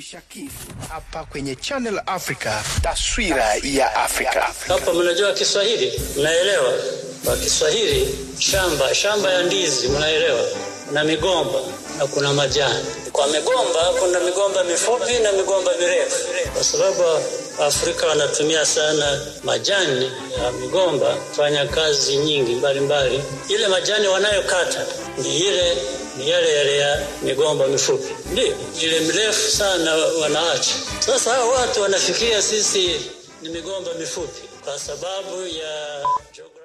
Shakifu hapa kwenye Channel Africa, taswira ya Afrika. Hapa mnajua Kiswahili, mnaelewa? Kwa Kiswahili shamba shamba ya ndizi mnaelewa, na migomba na kuna majani. Kwa migomba kuna migomba mifupi na migomba mirefu, kwa sababu Afrika wanatumia sana majani ya migomba kufanya kazi nyingi mbalimbali mbali. Ile majani wanayokata ni ile ni yale yale ya migomba mifupi, ndio ile mirefu sana wanaacha. Sasa hao watu wanafikiria sisi ni migomba mifupi kwa sababu ya geography.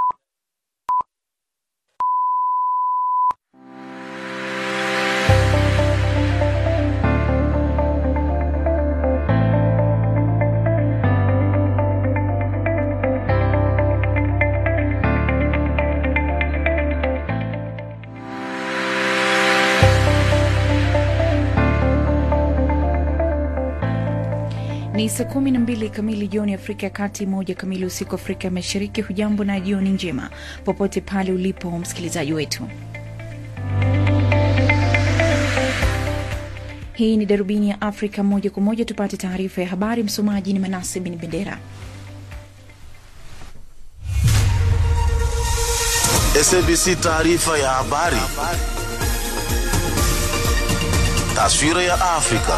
Ni saa kumi na mbili kamili jioni Afrika ya Kati, moja kamili usiku Afrika ya Mashariki. Hujambo na jioni njema popote pale ulipo msikilizaji wetu. Hii ni darubini ya Afrika moja kwa moja, tupate taarifa ya habari. Msomaji ni Manase Bin Bendera. SABC taarifa ya habari. Taswira ya Afrika.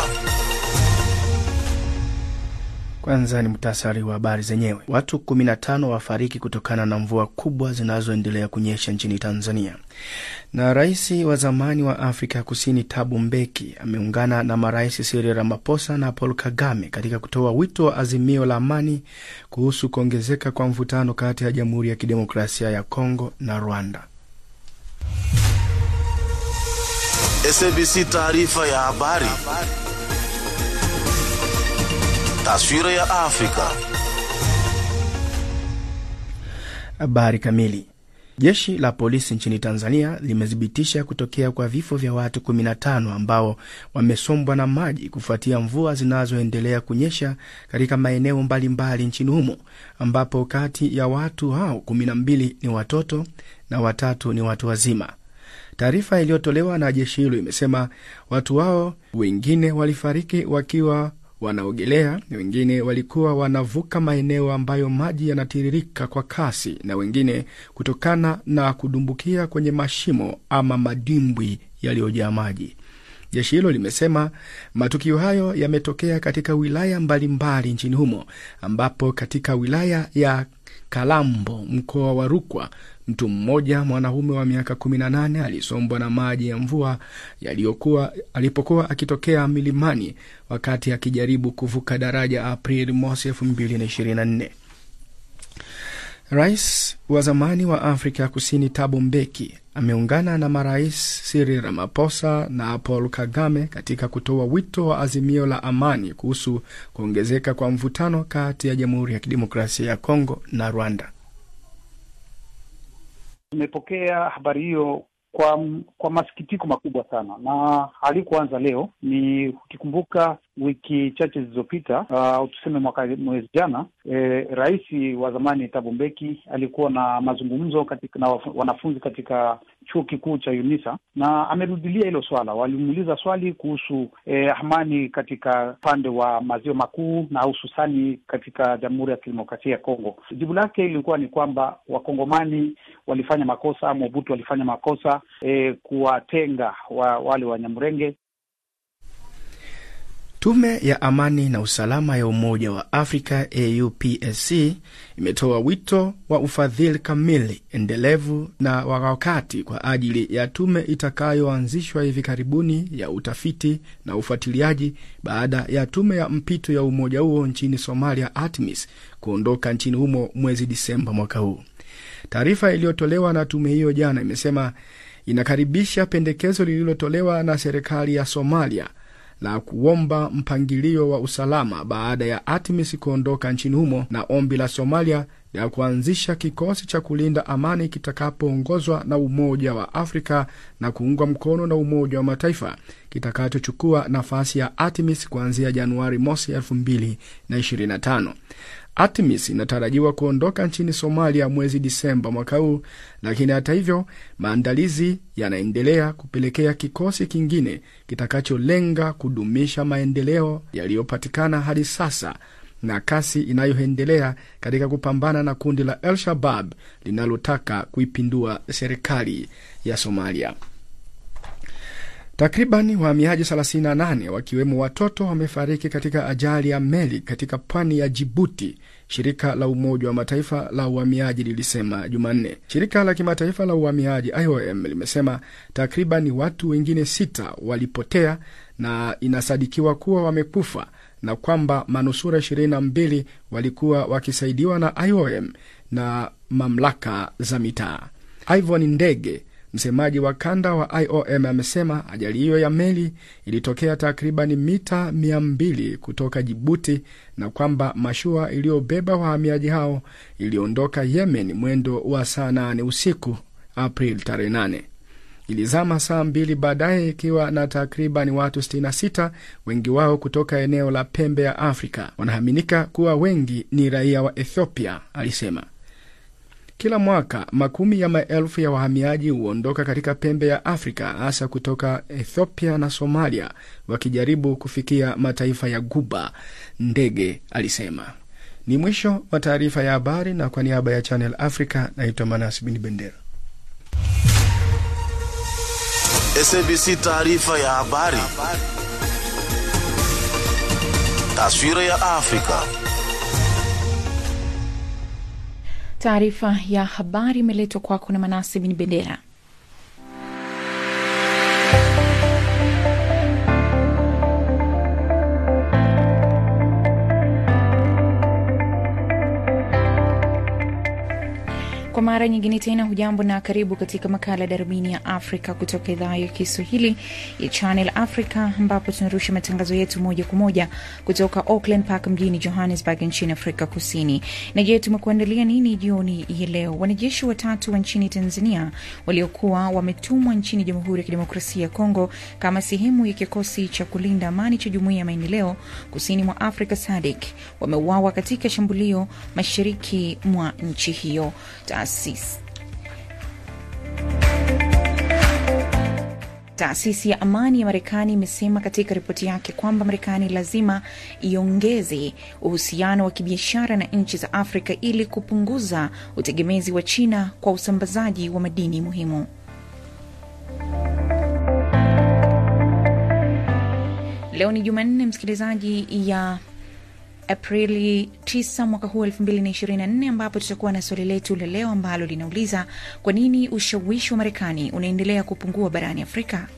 Kwanza ni muhtasari wa habari zenyewe. Watu 15 wafariki kutokana na mvua kubwa zinazoendelea kunyesha nchini Tanzania. Na rais wa zamani wa Afrika Kusini Thabo Mbeki ameungana na marais Cyril Ramaphosa na Paul Kagame katika kutoa wito wa azimio la amani kuhusu kuongezeka kwa mvutano kati ya Jamhuri ya Kidemokrasia ya Kongo na Rwanda. SABC taarifa ya habari. Taswira ya Afrika. Habari kamili. Jeshi la polisi nchini Tanzania limethibitisha kutokea kwa vifo vya watu 15 ambao wamesombwa na maji kufuatia mvua zinazoendelea kunyesha katika maeneo mbalimbali nchini humo, ambapo kati ya watu hao 12 ni watoto na watatu ni watu wazima. Taarifa iliyotolewa na jeshi hilo imesema watu hao wengine walifariki wakiwa wanaogelea, wengine walikuwa wanavuka maeneo ambayo maji yanatiririka kwa kasi, na wengine kutokana na kudumbukia kwenye mashimo ama madimbwi yaliyojaa maji. Jeshi hilo limesema matukio hayo yametokea katika wilaya mbalimbali mbali nchini humo, ambapo katika wilaya ya Kalambo, mkoa wa Rukwa, mtu mmoja mwanaume wa miaka 18 alisombwa na maji ya mvua yaliyokuwa alipokuwa akitokea milimani wakati akijaribu kuvuka daraja Aprili mosi 2024. Rais wa zamani wa Afrika ya Kusini Thabo Mbeki ameungana na marais Cyril Ramaphosa na Paul Kagame katika kutoa wito wa azimio la amani kuhusu kuongezeka kwa mvutano kati ya Jamhuri ya Kidemokrasia ya Kongo na Rwanda. Tumepokea habari hiyo kwa kwa masikitiko makubwa sana, na halikuanza leo. Ni ukikumbuka wiki chache zilizopita, uh, tuseme mwaka mwezi jana, eh, rais wa zamani Thabo Mbeki alikuwa na mazungumzo katika na wanafunzi katika chuo kikuu cha UNISA na amerudilia hilo swala. Walimuuliza swali kuhusu eh, amani katika upande wa maziwa makuu na hususani katika Jamhuri ya Kidemokrasia ya Kongo. Jibu lake ilikuwa ni kwamba wakongomani walifanya makosa, Mobutu walifanya makosa eh, kuwatenga wa, wale Wanyamurenge. Tume ya amani na usalama ya Umoja wa Afrika AUPSC imetoa wito wa ufadhili kamili, endelevu na wa wakati kwa ajili ya tume itakayoanzishwa hivi karibuni ya utafiti na ufuatiliaji baada ya tume ya mpito ya umoja huo nchini Somalia, ATMIS, kuondoka nchini humo mwezi Disemba mwaka huu. Taarifa iliyotolewa na tume hiyo jana imesema inakaribisha pendekezo lililotolewa na serikali ya Somalia la kuomba mpangilio wa usalama baada ya ATMIS kuondoka nchini humo na ombi la Somalia ya kuanzisha kikosi cha kulinda amani kitakapoongozwa na Umoja wa Afrika na kuungwa mkono na Umoja wa Mataifa kitakachochukua nafasi ya ATMIS kuanzia Januari mosi 2025. ATMIS inatarajiwa kuondoka nchini Somalia mwezi Disemba mwaka huu, lakini hata hivyo maandalizi yanaendelea kupelekea kikosi kingine kitakacholenga kudumisha maendeleo yaliyopatikana hadi sasa na kasi inayoendelea katika kupambana na kundi la El Shabab linalotaka kuipindua serikali ya Somalia. Takriban wahamiaji 38 wakiwemo watoto wamefariki katika ajali ya meli katika pwani ya Jibuti, shirika la Umoja wa Mataifa la uhamiaji lilisema Jumanne. Shirika la kimataifa la uhamiaji IOM limesema takriban watu wengine sita walipotea na inasadikiwa kuwa wamekufa na kwamba manusura 22 walikuwa wakisaidiwa na IOM na mamlaka za mitaa. Ivon Ndege msemaji wa kanda wa IOM amesema ajali hiyo ya meli ilitokea takriban mita 200 kutoka Jibuti na kwamba mashua iliyobeba wahamiaji hao iliondoka Yemen mwendo wa saa 8 usiku April tarehe 8. Ilizama saa mbili baadaye ikiwa na takriban watu 66, wengi wao kutoka eneo la pembe ya Afrika. Wanaaminika kuwa wengi ni raia wa Ethiopia, alisema. Kila mwaka makumi ya maelfu ya wahamiaji huondoka katika pembe ya Afrika, hasa kutoka Ethiopia na Somalia, wakijaribu kufikia mataifa ya Guba, Ndege alisema. Ni mwisho wa taarifa ya habari, na kwa niaba ya Channel Africa naitwa Manas Bin Bendera. SABC taarifa ya habari. Taswira ya Afrika. Taarifa ya habari imeletwa kwako na Manasi Bin Bendera. Kwa mara nyingine tena, hujambo na karibu katika makala ya darubini ya Afrika kutoka idhaa ya Kiswahili ya Channel Africa, ambapo tunarusha matangazo yetu moja kwa moja kutoka Auckland Park mjini Johannesburg nchini Afrika Kusini. Na je, tumekuandalia nini jioni ya leo? Wanajeshi watatu wa nchini Tanzania waliokuwa wametumwa nchini Jamhuri ya Kidemokrasia ya Kongo kama sehemu ya kikosi cha kulinda amani cha Jumuiya ya Maendeleo Kusini mwa Afrika SADC wameuawa katika shambulio mashariki mwa nchi hiyo. Taasisi Taasisi ya amani ya Marekani imesema katika ripoti yake kwamba Marekani lazima iongeze uhusiano wa kibiashara na nchi za Afrika ili kupunguza utegemezi wa China kwa usambazaji wa madini muhimu. Leo ni Jumanne, msikilizaji ya Aprili 9 mwaka huu 2024, ambapo tutakuwa na swali letu la leo ambalo linauliza kwa nini ushawishi wa Marekani unaendelea kupungua barani Afrika.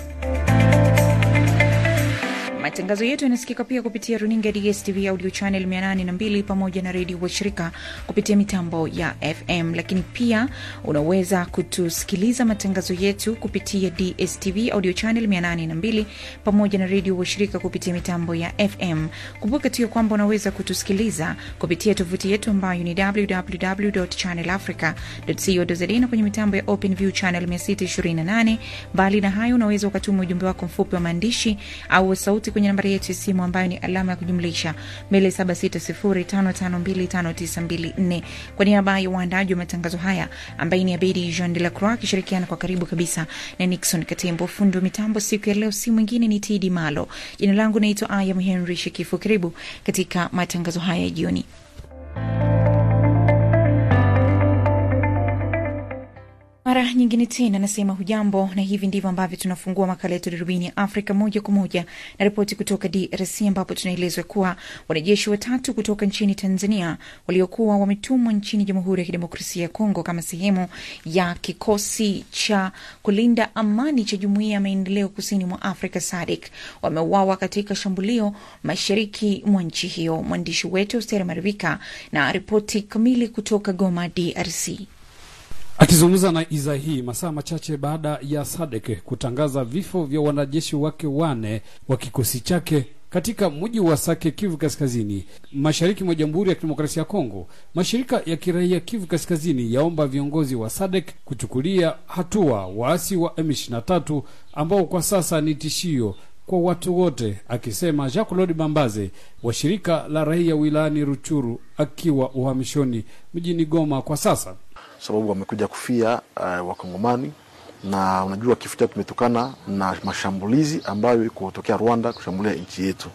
Matangazo yetu yanasikika pia kupitia runinga ya DSTV audio channel 802 pamoja na redio washirika kupitia mitambo ya FM, lakini pia unaweza kutusikiliza matangazo yetu kupitia DSTV audio channel 802 pamoja na redio washirika kupitia mitambo ya FM. Kumbuka tu kwamba unaweza kutusikiliza kupitia tovuti yetu ambayo ni www.channelafrica.co.za na kwenye mitambo ya OpenView channel 628. Mbali na hayo, unaweza ukatuma ujumbe wako mfupi wa maandishi au sauti kwenye nambari yetu ya simu ambayo ni alama ya kujumlisha 2760552594. Kwa niaba ya waandaji wa matangazo haya ambaye ni Abedi Jean de la Croix akishirikiana kwa karibu kabisa na Nixon Katembo, fundi wa mitambo siku ya leo si mwingine ni Tidi Malo. Jina langu naitwa Ayam Henry Shekifu. Karibu katika matangazo haya ya jioni. Mara nyingine tena nasema hujambo, na hivi ndivyo ambavyo tunafungua makala yetu darubini ya Afrika moja kwa moja na ripoti kutoka DRC, ambapo tunaelezwa kuwa wanajeshi watatu kutoka nchini Tanzania waliokuwa wametumwa nchini Jamhuri ya Kidemokrasia ya Kongo kama sehemu ya kikosi cha kulinda amani cha Jumuiya ya Maendeleo Kusini mwa Afrika SADC wameuawa katika shambulio mashariki mwa nchi hiyo. Mwandishi wetu Steri Marivika na ripoti kamili kutoka Goma, DRC. Akizungumza na idhaa hii masaa machache baada ya SADC kutangaza vifo vya wanajeshi wake wane wa kikosi chake katika mji wa Sake, Kivu Kaskazini, mashariki mwa Jamhuri ya Kidemokrasia ya Kongo, mashirika ya kiraia Kivu Kaskazini yaomba viongozi wa SADC kuchukulia hatua waasi wa M23 ambao kwa sasa ni tishio kwa watu wote, akisema Jean Claude Bambaze wa shirika la raia wilayani Ruchuru akiwa uhamishoni mjini Goma kwa sasa. sababu wamekuja kufia uh, wakongomani na unajua kifo chao kimetokana na mashambulizi ambayo iko kutokea Rwanda kushambulia nchi yetu,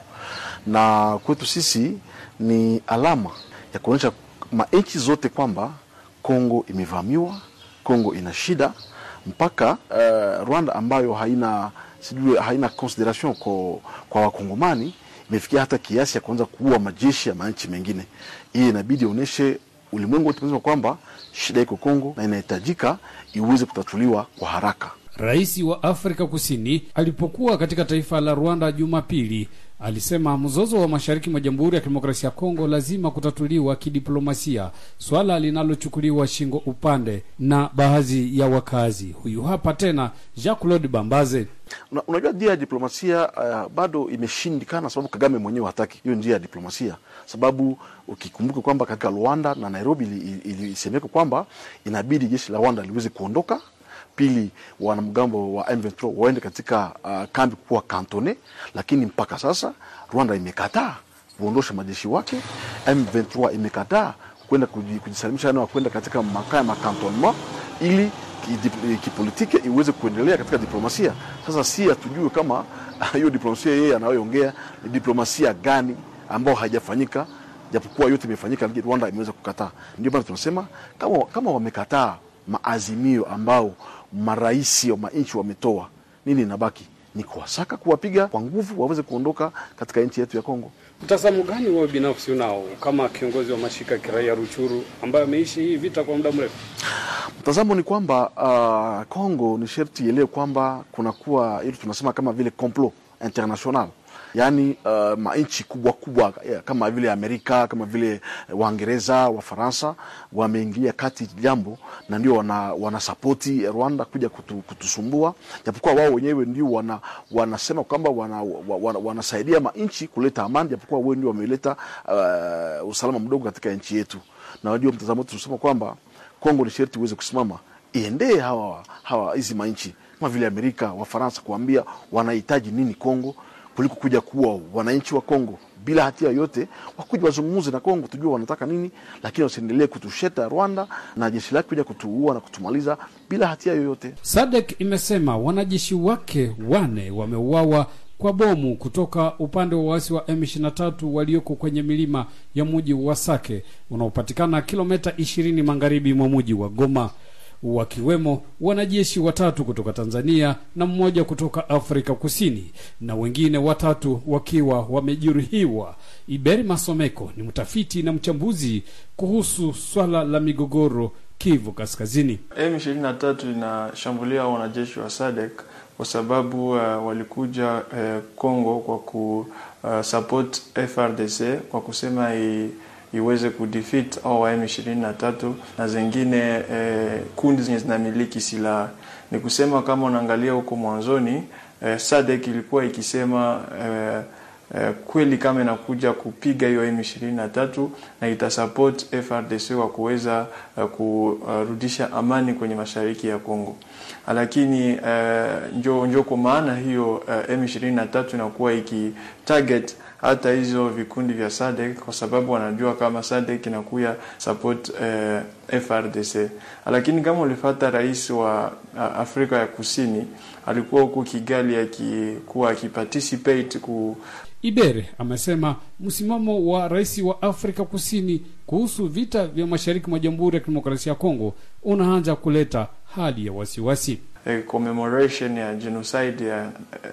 na kwetu sisi ni alama ya kuonyesha manchi zote kwamba Kongo imevamiwa, Kongo ina shida mpaka uh, Rwanda ambayo haina sijui haina consideration kwa, kwa wakongomani imefikia hata kiasi ya kuanza kuua majeshi ya manchi mengine. Hii inabidi onyeshe ulimwengu wote mzima kwamba shida iko Kongo na inahitajika iweze kutatuliwa kwa haraka. Rais wa Afrika Kusini alipokuwa katika taifa la Rwanda Jumapili alisema mzozo wa mashariki mwa Jamhuri ya Kidemokrasia ya Kongo lazima kutatuliwa kidiplomasia, swala linalochukuliwa shingo upande na baadhi ya wakazi. Huyu hapa tena Jean Claude Bambaze. Una, unajua njia ya diplomasia uh, bado imeshindikana, sababu Kagame mwenyewe hataki hiyo njia ya diplomasia, sababu ukikumbuka kwamba katika Rwanda na Nairobi ilisemeka ili kwamba inabidi jeshi la Rwanda liweze kuondoka pili wanamgambo wa M23 waende katika uh, kambi kuwa kantone, lakini mpaka sasa Rwanda imekataa kuondosha majeshi wake. M23 imekataa kwenda kujisalimisha na kwenda katika makaa ya makantonnement ili kipolitiki iweze kuendelea katika diplomasia. Sasa si hatujue kama hiyo diplomasia yeye anayoongea ni diplomasia gani ambayo haijafanyika, japokuwa yote imefanyika, lakini Rwanda imeweza kukataa. Ndio maana tunasema kama, kama wamekataa maazimio ambao marais wa manchi wametoa, nini inabaki? Ni kuwasaka, kuwapiga kwa nguvu waweze kuondoka katika nchi yetu ya Kongo. Mtazamo gani wewe binafsi unao kama kiongozi wa mashirika ya kiraia Ruchuru ambaye ameishi hii vita kwa muda mrefu? Mtazamo ni kwamba uh, Kongo ni sherti ielewe kwamba kunakuwa ili tunasema kama vile complot international yaani uh, manchi kubwa kubwa kama vile Amerika kama vile Waingereza, Wafaransa wameingilia kati jambo na ndio wana, wanasapoti Rwanda kuja kutu, kutusumbua, japokuwa wao wenyewe ndio wana, wanasema kwamba wana, wana, wanasaidia manchi kuleta amani, japokuwa wao ndio wameleta uh, usalama mdogo katika nchi yetu. Na wajua mtazamo wetu tunasema kwamba Kongo ni sherti uweze kusimama iendee hawa hawa hizi manchi kama vile Amerika, Wafaransa kuambia wanahitaji nini Kongo kuliko kuja kuwa wananchi wa Kongo bila hatia yote, wakuja wazungumuze na Kongo tujue wanataka nini, lakini wasiendelee kutusheta Rwanda na jeshi lake kuja kutuua na kutumaliza bila hatia yoyote. SADC imesema wanajeshi wake wane wameuawa kwa bomu kutoka upande wa waasi wa M23 walioko kwenye milima ya mji wa Sake unaopatikana kilomita 20 magharibi mwa mji wa Goma wakiwemo wanajeshi watatu kutoka Tanzania na mmoja kutoka Afrika Kusini na wengine watatu wakiwa wamejeruhiwa. Iberi Masomeko ni mtafiti na mchambuzi kuhusu swala la migogoro Kivu Kaskazini. M23 inashambulia wanajeshi wa SADC kwa sababu uh, walikuja uh, Kongo kwa ku uh, support FRDC kwa kusema i, iweze kudefeat au wa M23 na zingine eh, kundi zenye zinamiliki silaha. Ni kusema kama unaangalia huko mwanzoni eh, SADC ilikuwa ikisema eh, eh, kweli kama inakuja kupiga hiyo M23 na itasupport FRDC wa kuweza uh, kurudisha amani kwenye mashariki ya Kongo, lakini uh, njo, njo kwa maana hiyo uh, M23 inakuwa ikitarget hata hizo vikundi vya SADC kwa sababu wanajua kama SADC inakuya support uh, FRDC. Lakini kama ulifata rais wa uh, Afrika ya Kusini alikuwa huko Kigali akikuwa akiparticipate ku Ibere amesema msimamo wa rais wa Afrika Kusini kuhusu vita vya mashariki mwa Jamhuri ya Kidemokrasia ya Kongo unaanza kuleta hali ya wasiwasi. A commemoration ya genocide ya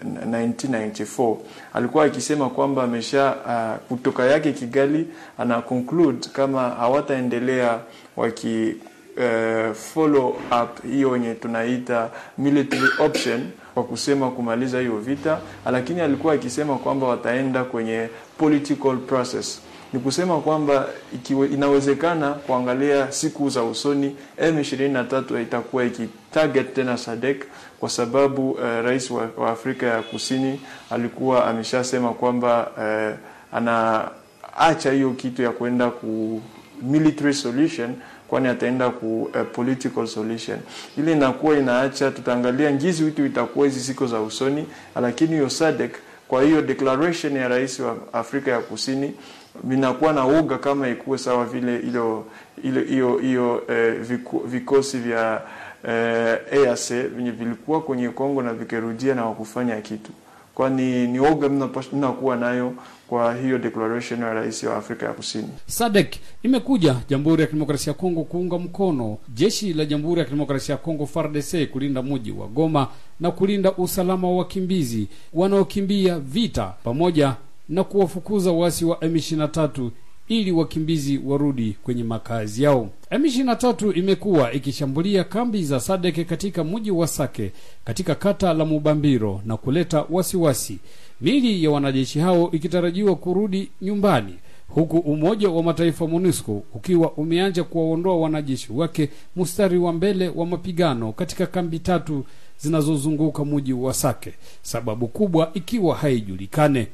1994 alikuwa akisema kwamba amesha uh, kutoka yake Kigali ana conclude kama hawataendelea waki uh, follow up hiyo yenye tunaita military option kwa kusema kumaliza hiyo vita, lakini alikuwa akisema kwamba wataenda kwenye political process. Ni kusema kwamba ikiwe, inawezekana kuangalia siku za usoni M23 itakuwa ikitarget tena SADC kwa sababu uh, rais wa, wa Afrika ya Kusini alikuwa ameshasema kwamba uh, anaacha hiyo kitu ya kwenda ku military solution kwani ataenda ku uh, political solution. Ile inakuwa inaacha, tutaangalia ngizi witu itakuwa hizi siku za usoni, lakini hiyo SADC Kwa hiyo declaration ya rais wa Afrika ya Kusini vinakuwa na uga kama ikuwe sawa vile ilo ile hiyo hiyo eh, viku, vikosi vya eh, EAC venye vilikuwa kwenye Kongo na vikirudia na wakufanya kitu, kwani ni oga mnakuwa nayo kwa hiyo declaration ya rais wa Afrika ya Kusini. SADC imekuja Jamhuri ya Kidemokrasia ya Kongo kuunga mkono jeshi la Jamhuri ya Kidemokrasia ya Kongo FARDC kulinda mji wa Goma na kulinda usalama wa wakimbizi wanaokimbia vita pamoja na kuwafukuza waasi wa M23 ili wakimbizi warudi kwenye makazi yao. M23 imekuwa ikishambulia kambi za Sadeke katika mji wa Sake katika kata la Mubambiro na kuleta wasiwasi. Mili ya wanajeshi hao ikitarajiwa kurudi nyumbani huku Umoja wa Mataifa MONUSCO ukiwa umeanza kuwaondoa wanajeshi wake mstari wa mbele wa mapigano katika kambi tatu zinazozunguka mji wa Sake, sababu kubwa ikiwa haijulikane.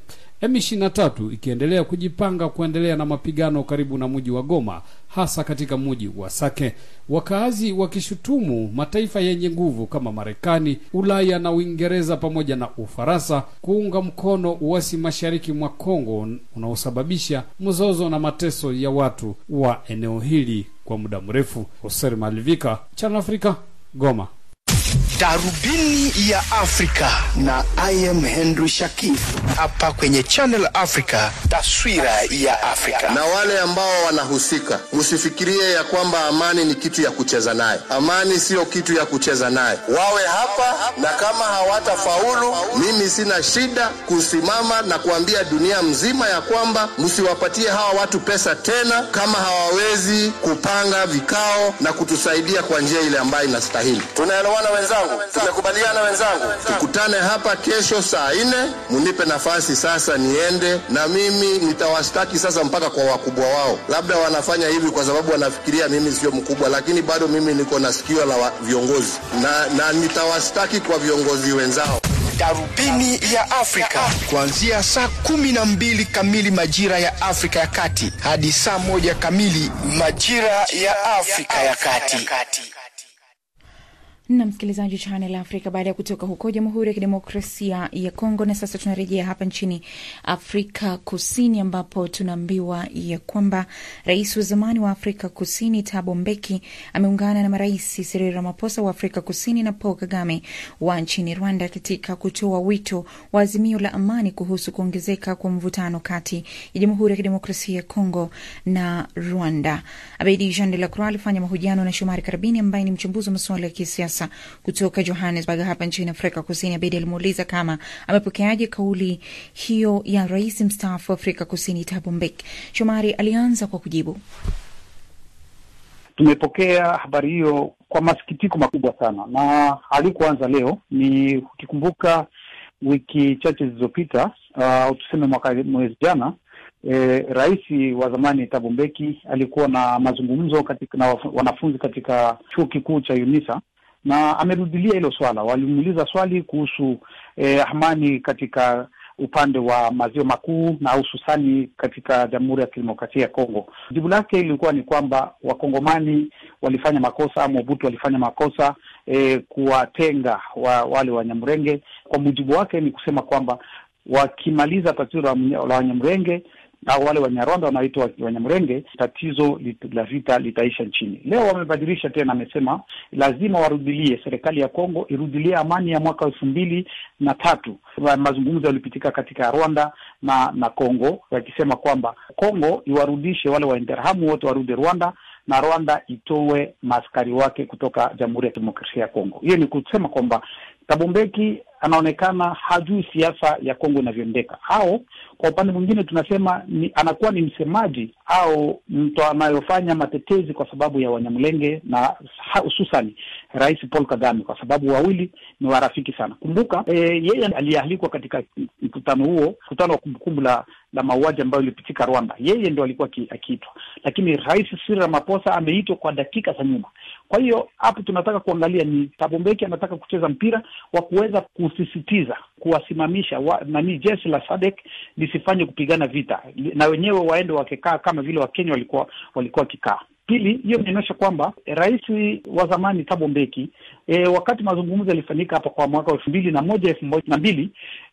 M23 ikiendelea kujipanga kuendelea na mapigano karibu na mji wa Goma, hasa katika mji wa Sake, wakaazi wakishutumu mataifa yenye nguvu kama Marekani, Ulaya na Uingereza pamoja na Ufaransa kuunga mkono uasi mashariki mwa Kongo unaosababisha mzozo na mateso ya watu wa eneo hili kwa muda mrefu. Hoser Malivika, Channel Africa, Goma. Darubini ya Afrika na I am Henry Shakif hapa kwenye Channel Africa, taswira ya Afrika. Na wale ambao wanahusika, msifikirie ya kwamba amani ni kitu ya kucheza naye. Amani siyo kitu ya kucheza naye. Wawe hapa, na kama hawatafaulu, mimi sina shida kusimama na kuambia dunia mzima ya kwamba msiwapatie hawa watu pesa tena, kama hawawezi kupanga vikao na kutusaidia kwa njia ile ambayo inastahili. Tunaelewana wenzangu? Tumekubaliana wenzangu? Tukutane hapa kesho saa nne, munipe nafasi sasa niende, na mimi nitawastaki sasa mpaka kwa wakubwa wao. Labda wanafanya hivi kwa sababu wanafikiria mimi sio mkubwa, lakini bado mimi niko na sikio la wa- viongozi na, na nitawastaki kwa viongozi wenzao. Darubini ya Afrika kuanzia saa kumi na mbili kamili majira ya Afrika ya Kati hadi saa moja kamili majira ya Afrika ya Kati. na msikilizaji wa Channel Africa, baada ya kutoka huko Jamhuri ya Kidemokrasia ya Kongo, na sasa tunarejea hapa nchini Afrika Kusini, ambapo tunaambiwa ya kwamba rais wa zamani wa Afrika Kusini Thabo Mbeki ameungana na marais Cyril Ramaphosa wa Afrika Kusini na Paul Kagame wa nchini Rwanda katika kutoa wito wa azimio la amani kuhusu kuongezeka kwa mvutano kati ya Jamhuri ya Kidemokrasia ya Kongo na Rwanda. Abedi Jean de la Croix alifanya mahojiano na Shomari Karabini ambaye ni mchambuzi wa masuala ya kisiasa kutoka Johannesburg hapa nchini Afrika Kusini. Abedi alimuuliza kama amepokeaje kauli hiyo ya rais mstaafu wa Afrika Kusini Thabo Mbeki. Shomari alianza kwa kujibu. Tumepokea habari hiyo kwa masikitiko makubwa sana, na halikuanza leo. Ni ukikumbuka wiki chache zilizopita, uh, tuseme mwaka mwezi jana E, rais wa zamani Thabo Mbeki alikuwa na mazungumzo katika na waf- wanafunzi katika chuo kikuu cha UNISA na amerudilia hilo swala. Walimuuliza swali kuhusu eh, amani katika upande wa maziwa makuu na hususani katika Jamhuri ya Kidemokrasia ya Kongo. Jibu lake ilikuwa ni kwamba Wakongomani walifanya makosa, Mobutu walifanya makosa eh, kuwatenga wa, wale Wanyamrenge. Kwa mujibu wake ni kusema kwamba wakimaliza tatizo la mnya- la Wanyamrenge au wale Wanyarwanda wanaoitwa Wanyamrenge, tatizo lit- la vita litaisha nchini. Leo wamebadilisha tena, amesema lazima warudilie, serikali ya Kongo irudilie amani ya mwaka elfu mbili na tatu. Ma- Mazungumzo yalipitika katika Rwanda na na Kongo, yakisema kwamba Kongo iwarudishe wale Wainterahamu wote warudi Rwanda na Rwanda itoe maaskari wake kutoka Jamhuri ya Kidemokrasia ya Kongo. Hiyo ni kusema kwamba Thabo Mbeki anaonekana hajui siasa ya Kongo inavyoendeka, au kwa upande mwingine tunasema ni, anakuwa ni msemaji au mtu anayofanya matetezi kwa sababu ya Wanyamulenge na ha- hususani Rais Paul Kagame, kwa sababu wawili ni warafiki sana. Kumbuka e, yeye aliyealikwa katika mkutano huo, mkutano wa kumbukumbu la la mauaji ambayo ilipitika Rwanda, yeye ndo alikuwa aki- akiitwa, lakini Rais Cyril Ramaphosa ameitwa kwa dakika za nyuma. Kwa hiyo hapo tunataka kuangalia ni Thabo Mbeki anataka kucheza mpira wa kuweza kusisitiza kuwasimamisha wa, nani jeshi la SADC lisifanye kupigana vita li- na wenyewe waende wakikaa kama vile Wakenya walikuwa walikuwa wakikaa. Pili, hiyo inaonyesha kwamba eh, rais wa zamani Thabo Mbeki e, wakati mazungumzo yalifanyika hapa kwa mwaka wa elfu mbili na moja elfu moja na mbili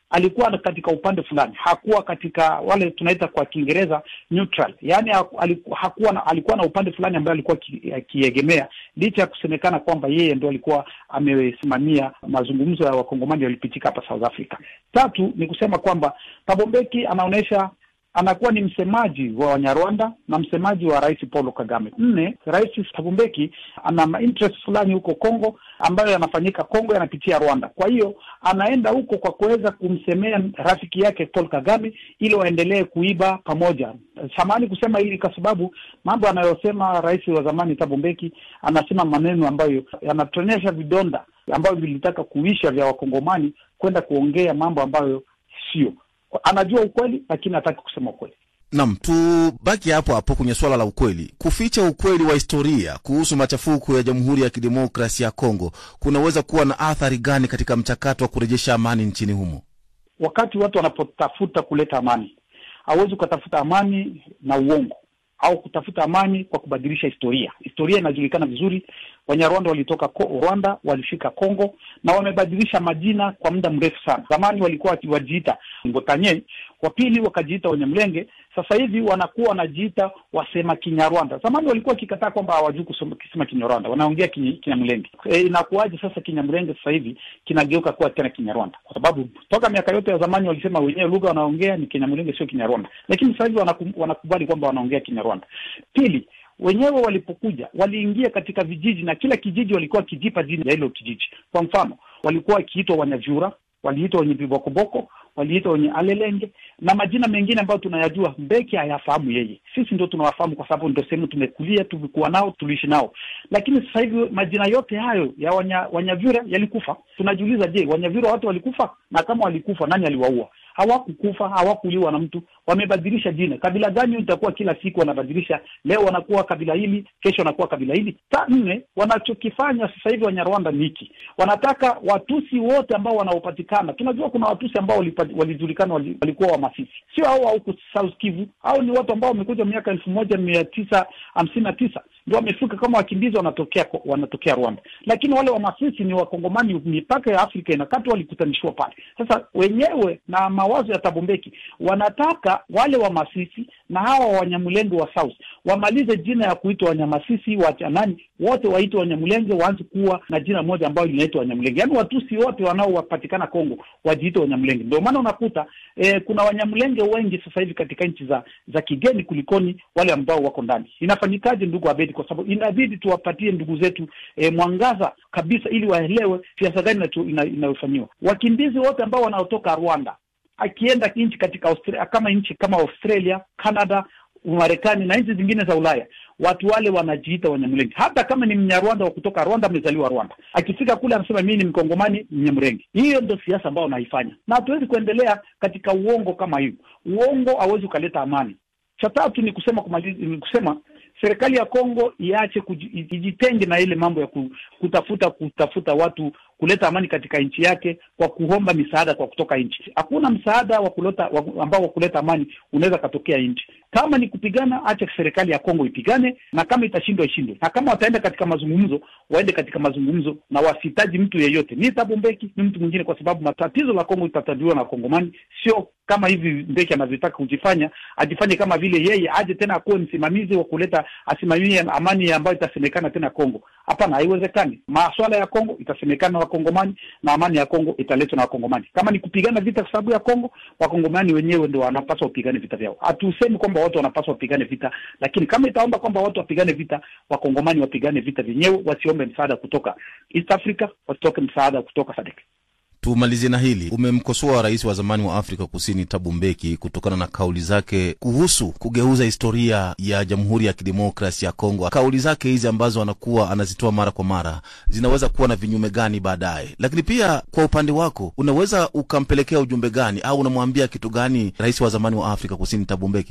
alikuwa katika upande fulani, hakuwa katika wale tunaita kwa Kiingereza neutral, yaani hakuwa na, alikuwa na upande fulani ambaye alikuwa akiegemea, licha ya kusemekana kwamba yeye ndo alikuwa amesimamia mazungumzo ya wakongomani yalipitika hapa South Africa. Tatu ni kusema kwamba Thabo Mbeki anaonyesha anakuwa ni msemaji wa Wanyarwanda na msemaji wa Rais Paul Kagame. Nne, Rais Thabo Mbeki ana interest fulani huko Kongo ambayo yanafanyika Kongo yanapitia Rwanda. Kwa hiyo anaenda huko kwa kuweza kumsemea rafiki yake Paul Kagame ili waendelee kuiba pamoja. Samahani kusema hili kwa sababu mambo anayosema rais wa zamani Thabo Mbeki, anasema maneno ambayo yanatonesha vidonda ambavyo vilitaka kuisha vya Wakongomani kwenda kuongea mambo ambayo sio anajua ukweli lakini hataki kusema ukweli. Nam, tubaki hapo hapo kwenye swala la ukweli. Kuficha ukweli wa historia kuhusu machafuko ya Jamhuri ya Kidemokrasia ya Kongo kunaweza kuwa na athari gani katika mchakato wa kurejesha amani nchini humo? Wakati watu wanapotafuta kuleta amani, hawezi ukatafuta amani na uongo au kutafuta amani kwa kubadilisha historia. Historia inajulikana vizuri. Wanyarwanda walitoka ko, Rwanda walifika Kongo na wamebadilisha majina kwa muda mrefu sana. Zamani walikuwa wajiita Ngotanye, wa pili wakajiita Wenyamlenge, sasa hivi wanakuwa wanajiita wasema Kinyarwanda. Zamani walikuwa wakikataa kwamba hawajui kusema Kinyarwanda, wanaongea Kinyamlenge. E, inakuwaje sasa Kinyamlenge sasa hivi kinageuka kuwa tena Kinyarwanda? Kwa sababu toka miaka yote ya zamani walisema wenyewe lugha wanaongea ni Kinyamlenge, sio Kinyarwanda, lakini sasa hivi wanakubali kwamba wanaongea Kinyarwanda. Pili, wenyewe walipokuja waliingia katika vijiji na kila kijiji walikuwa wakijipa jina ya hilo kijiji. Kwa mfano, walikuwa wakiitwa Wanyavyura, waliitwa wenye vibokoboko, waliitwa wenye alelenge na majina mengine ambayo tunayajua. Mbeki hayafahamu yeye, sisi ndio tunawafahamu kwa sababu ndio sehemu tumekulia, tumekuwa nao, tuliishi nao. Lakini sasa hivi majina yote hayo ya wanya, Wanyavyura yalikufa. Tunajiuliza, je, Wanyavyura watu walikufa? Na kama walikufa, nani aliwaua? Hawakukufa, hawakuliwa na mtu, wamebadilisha jina. Kabila gani itakuwa kila siku wanabadilisha, leo wanakuwa kabila hili, kesho wanakuwa kabila hili. Ta nne, wanachokifanya sasa hivi Wanyarwanda ni hiki, wanataka Watusi wote ambao wanaopatikana. Tunajua kuna Watusi ambao walijulikana wali walikuwa Wamasisi, sio hao wa huku South Kivu. Hao ni watu ambao wamekuja miaka elfu moja mia tisa hamsini na tisa ndio wamefika kama wakimbizi, wanatokea wanatokea Rwanda, lakini wale Wamasisi ni Wakongomani, mipaka ya Afrika inakatwa, walikutanishwa pale. Sasa wenyewe na mawazo ya Thabo Mbeki wanataka wale Wamasisi na hawa Wanyamulenge wa South wamalize jina ya kuitwa Wanyamasisi wachanani wote waitwe Wanyamulenge, waanze kuwa na jina moja ambayo linaitwa Wanyamulenge, yaani Watusi wote wanaopatikana Kongo wajiite Wanyamulenge. Ndio maana unakuta eh, kuna Wanyamulenge wengi sasa hivi katika nchi za za kigeni kulikoni wale ambao wako ndani. Inafanyikaje ndugu Abedi? Kwa sababu inabidi tuwapatie ndugu zetu eh, mwangaza kabisa, ili waelewe siasa gani inayofanyiwa. Wakimbizi wote ambao wanaotoka Rwanda akienda nchi katika Australia, kama nchi kama Australia, Canada, Umarekani na nchi zingine za Ulaya, watu wale wanajiita Wanyamulenge. Hata kama ni Mnyarwanda wa kutoka Rwanda, amezaliwa Rwanda, akifika kule anasema mimi ni Mkongomani, Mnyamulenge. Hiyo ndio siasa ambayo wanaifanya, na hatuwezi kuendelea katika uongo kama hiyo. Uongo hauwezi ukaleta amani. Cha tatu ni kusema kumaliza, ni kusema serikali ya Kongo iache ijitenge na ile mambo ya kutafuta kutafuta watu kuleta amani katika nchi yake kwa kuomba misaada kwa kutoka nchi. Hakuna msaada wa kuleta ambao wa kuleta amani unaweza katokea nchi. Kama ni kupigana, acha serikali ya Kongo ipigane, na kama itashindwa ishindwe, na kama wataenda katika mazungumzo, waende katika mazungumzo na wasihitaji mtu yeyote, ni Thabo Mbeki ni mtu mwingine, kwa sababu matatizo la Kongo itatatuliwa na Wakongomani, sio kama hivi Mbeki anavyotaka kujifanya, ajifanye kama vile yeye aje tena akuwe msimamizi wa kuleta, asimamie amani ambayo itasemekana tena Kongo. Hapana, haiwezekani. Maswala ya Kongo itasemekana na Wakongomani na amani ya Kongo italetwa na Wakongomani. Kama ni kupigana vita kwa sababu ya Kongo, Wakongomani wenyewe ndio wanapaswa wapigane vita vyao. Hatusemi kwamba watu wanapaswa wapigane vita, lakini kama itaomba kwamba watu wapigane vita, Wakongomani wapigane vita vyenyewe, wasiombe msaada kutoka East Africa, wasitoke msaada kutoka SADC. Tumalizie na hili. Umemkosoa rais wa zamani wa Afrika Kusini Thabo Mbeki kutokana na kauli zake kuhusu kugeuza historia ya Jamhuri ya Kidemokrasi ya Kongo. Kauli zake hizi ambazo anakuwa anazitoa mara kwa mara zinaweza kuwa na vinyume gani baadaye? Lakini pia kwa upande wako, unaweza ukampelekea ujumbe gani au unamwambia kitu gani rais wa zamani wa Afrika Kusini Thabo Mbeki?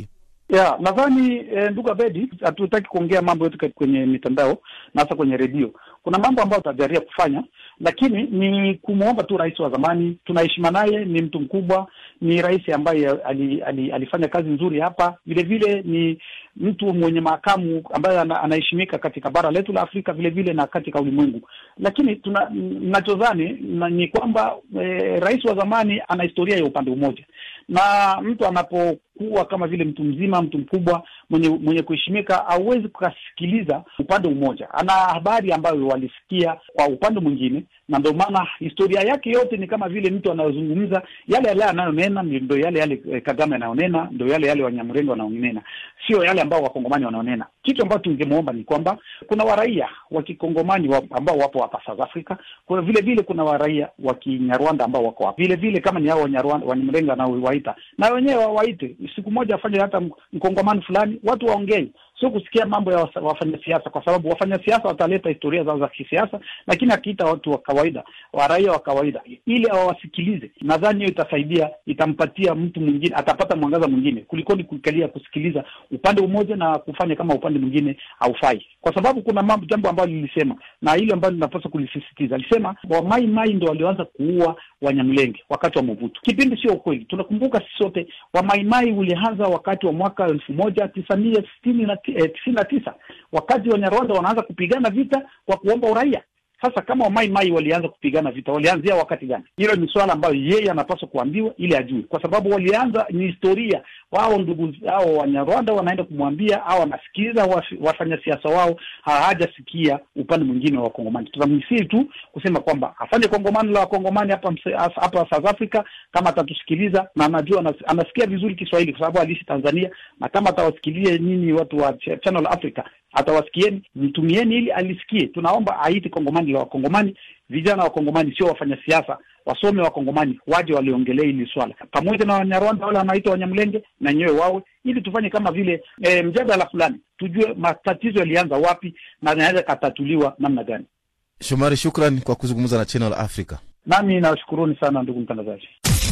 ya nadhani eh, ndugu Abedi, hatutaki kuongea mambo yote kwenye mitandao na hasa kwenye redio. Kuna mambo ambayo tutajaria kufanya, lakini ni kumwomba tu rais wa zamani, tunaheshima naye, ni mtu mkubwa, ni rais ambaye ali, ali, alifanya kazi nzuri hapa. Vile vile ni mtu mwenye makamu ambaye ana, anaheshimika katika bara letu la Afrika vile vile na katika ulimwengu. Lakini tuna nachodhani na, ni kwamba eh, rais wa zamani ana historia ya upande mmoja, na mtu anapokuwa kama vile mtu mzima, mtu mkubwa mwenye mwenye kuheshimika, hauwezi kukasikiliza upande mmoja. Ana habari ambayo walisikia kwa upande mwingine, na ndio maana historia yake yote ni kama vile mtu anayozungumza yale yale anayonena, ndio yale yale eh, Kagame anayonena, ndio yale yale Wanyamrenge wanaonena, sio yale ambao wakongomani wanaonena. Kitu ambacho tungemwomba ni kwamba kuna waraia wa kikongomani wa, ambao wapo hapa South Africa, kwa vile vile kuna waraia wa kinyarwanda ambao wako hapa vile vile, kama ni hao Wanyarwanda Wanyamrenge wanaowaita na wenyewe wawaite, siku moja afanye hata mkongomani fulani, watu waongee sio kusikia mambo ya wafanya siasa, kwa sababu wafanya siasa wataleta historia zao za kisiasa, lakini akiita watu wa kawaida, wa raia wa kawaida, ili awasikilize, nadhani hiyo itasaidia, itampatia mtu mwingine, atapata mwangaza mwingine kulikoni kukalia kusikiliza upande mmoja na kufanya kama upande mwingine haufai, kwa sababu kuna mambo, jambo ambalo lilisema na hilo ambalo linapaswa kulisisitiza, alisema Wamai Mai ndo walioanza kuua Wanyamlenge wakati wa Mobutu. Kipindi sio ukweli, tunakumbuka sisi sote, Wamaimai ulianza wakati wa mwaka elfu moja tisa mia sitini na eh, tisini na tisa wakati Wanyarwanda wanaanza kupigana vita kwa kuomba uraia. Sasa kama Wamai Mai walianza kupigana vita, walianzia wakati gani? Hilo ni swala ambayo yeye anapaswa kuambiwa ili ajue, kwa sababu walianza, ni historia wao, ndugu hao Wanyarwanda wanaenda kumwambia au wanasikiliza wafanya siasa wao, hawajasikia upande mwingine wa Wakongomani. Tunamsii tu kusema kwamba afanye kongomani la Wakongomani hapa hapa South Africa, kama atatusikiliza na anajua anasikia vizuri Kiswahili kwa sababu aliishi Tanzania, na kama atawasikilia nyinyi watu wa Channel Africa atawasikieni, mtumieni ili alisikie. Tunaomba aiti kongomani la Wakongomani, vijana wa Kongomani sio wafanya siasa, wasome Wakongomani waje waliongelea hili swala pamoja na Wanyarwanda wale wanaitwa Wanyamlenge na nyewe wawe, ili tufanye kama vile e, mjadala fulani, tujue matatizo yalianza wapi na yanaweza katatuliwa namna gani. Shomari, shukran kwa kuzungumza na Channel Africa. Nami nawashukuruni sana ndugu mtangazaji.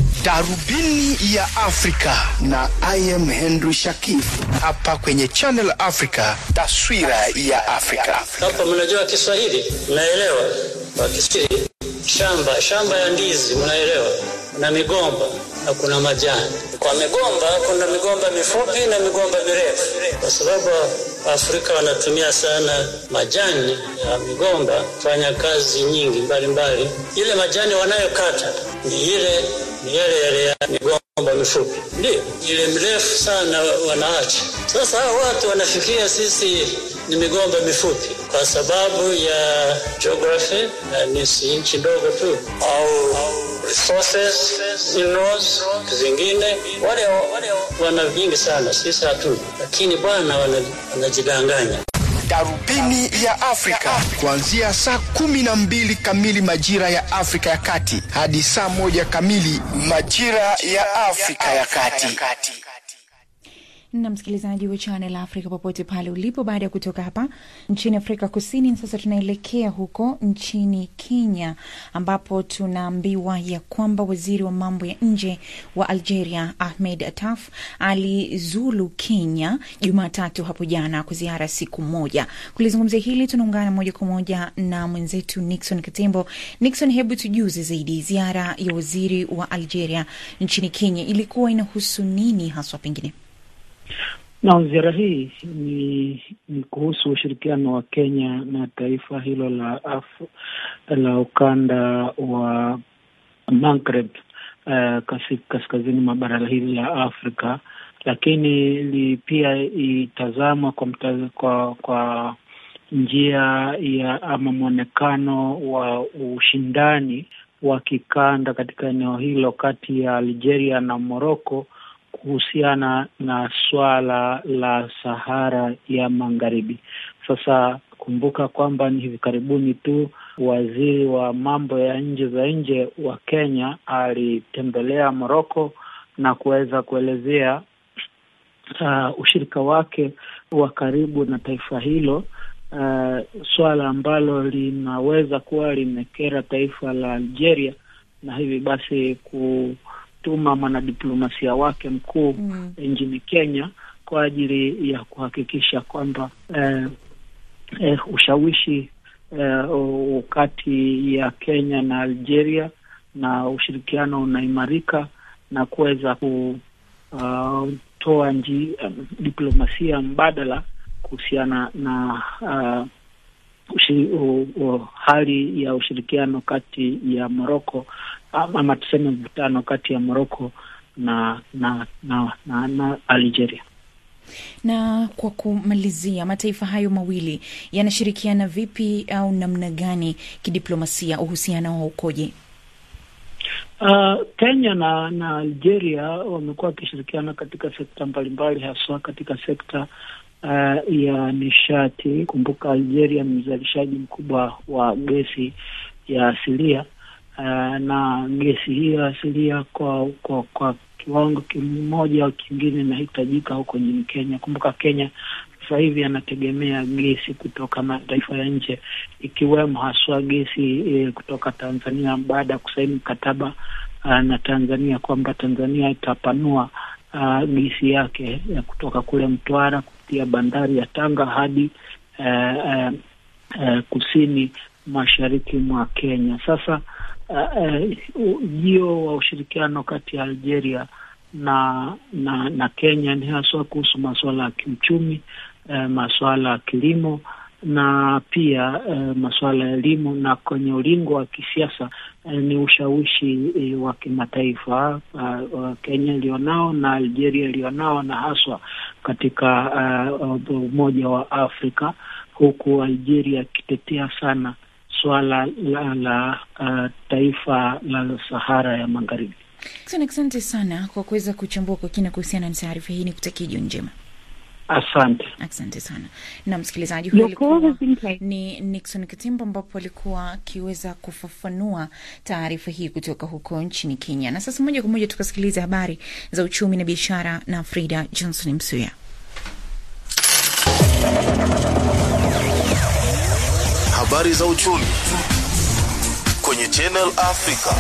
Darubini ya Afrika na I am Henry Shakif hapa kwenye Channel Africa, taswira ya Afrika. Hapa mnajua Kiswahili, mnaelewa kwa Kiswahili. Shamba shamba ya ndizi, mnaelewa, na migomba na kuna majani. Kwa migomba kuna migomba mifupi na migomba mirefu, kwa sababu Afrika wanatumia sana majani ya migomba kufanya kazi nyingi mbalimbali mbali. Ile majani wanayokata ni ile ni yale yale ya migomba mifupi, ndio ile mrefu sana wanaacha. Sasa hao watu wanafikiria sisi ni migomba mifupi kwa sababu ya geography, na ni si nchi ndogo tu au resources minerals zingine, wale wale wana vingi sana, sisi hatuna, lakini bwana wanajidanganya. Darubini ya Afrika kuanzia saa kumi na mbili kamili majira ya Afrika ya Kati hadi saa moja kamili majira ya Afrika ya Kati. na msikilizaji wa Channel Africa popote pale ulipo. Baada ya kutoka hapa nchini Afrika Kusini, sasa tunaelekea huko nchini Kenya, ambapo tunaambiwa ya kwamba waziri wa mambo ya nje wa Algeria Ahmed Attaf alizulu Kenya Jumatatu hapo jana kwa ziara siku moja. Kulizungumzia hili, tunaungana moja kwa moja na mwenzetu Nixon Katembo. Nixon, hebu tujuze zaidi, ziara ya waziri wa Algeria nchini Kenya ilikuwa inahusu nini haswa pengine? Na ziara hii ni, ni kuhusu ushirikiano wa Kenya na taifa hilo la Af la ukanda wa Maghreb uh, kaskazini mwa bara hili la Afrika, lakini li pia itazamwa kwa, mta, kwa kwa njia ya ama mwonekano wa ushindani wa kikanda katika eneo hilo kati ya Algeria na Morocco kuhusiana na swala la Sahara ya Magharibi. Sasa kumbuka kwamba ni hivi karibuni tu waziri wa mambo ya nje za nje wa Kenya alitembelea Moroko na kuweza kuelezea uh, ushirika wake wa karibu na taifa hilo, uh, swala ambalo linaweza kuwa limekera taifa la Algeria na hivi basi ku tuma mwanadiplomasia wake mkuu mm. nchini Kenya kwa ajili ya kuhakikisha kwamba eh, eh, ushawishi eh, kati ya Kenya na Algeria na ushirikiano unaimarika na kuweza kutoa uh, nji um, diplomasia mbadala kuhusiana na uh, ushi, uh, uh, hali ya ushirikiano kati ya Moroko ama tuseme mvutano kati ya Moroko na na na, na, na Algeria. Na kwa kumalizia, mataifa hayo mawili yanashirikiana vipi au namna gani kidiplomasia? Uhusiano wao ukoje? Uh, Kenya na na Algeria wamekuwa wakishirikiana katika sekta mbalimbali, haswa katika sekta uh, ya nishati. Kumbuka Algeria ni mzalishaji mkubwa wa gesi ya asilia uh, na gesi hiyo asilia kwa kwa, kwa kiwango kimoja au kingine inahitajika huko nchini Kenya. Kumbuka Kenya sasa hivi anategemea gesi kutoka mataifa ya nje ikiwemo haswa gesi e, kutoka Tanzania baada ya kusaini mkataba uh, na Tanzania kwamba Tanzania itapanua uh, gesi yake ya kutoka kule Mtwara kupitia bandari ya Tanga hadi uh, uh, uh, kusini mashariki mwa Kenya. Sasa ujio uh, uh, wa ushirikiano kati ya Algeria na na na Kenya ni haswa kuhusu masuala ya kiuchumi eh, masuala ya kilimo na pia eh, masuala ya elimu, na kwenye ulingo wa kisiasa eh, ni ushawishi eh, wa kimataifa uh, Kenya ilionao na Algeria ilionao na haswa katika uh, Umoja wa Afrika, huku Algeria ikitetea sana suala la, la uh, taifa la Sahara ya Magharibi. Asante sana kwa kuweza kuchambua kwa kina kuhusiana na taarifa hii. Ni kutakia jioni njema. Asante, asante sana. Na msikilizaji, huyo alikuwa ni Nixon Kitimba, ambapo alikuwa akiweza kufafanua taarifa hii kutoka huko nchini Kenya. Na sasa moja kwa moja tukasikiliza habari za uchumi na biashara na Frida Johnson Msuya. Habari za uchumi kwenye Channel Africa.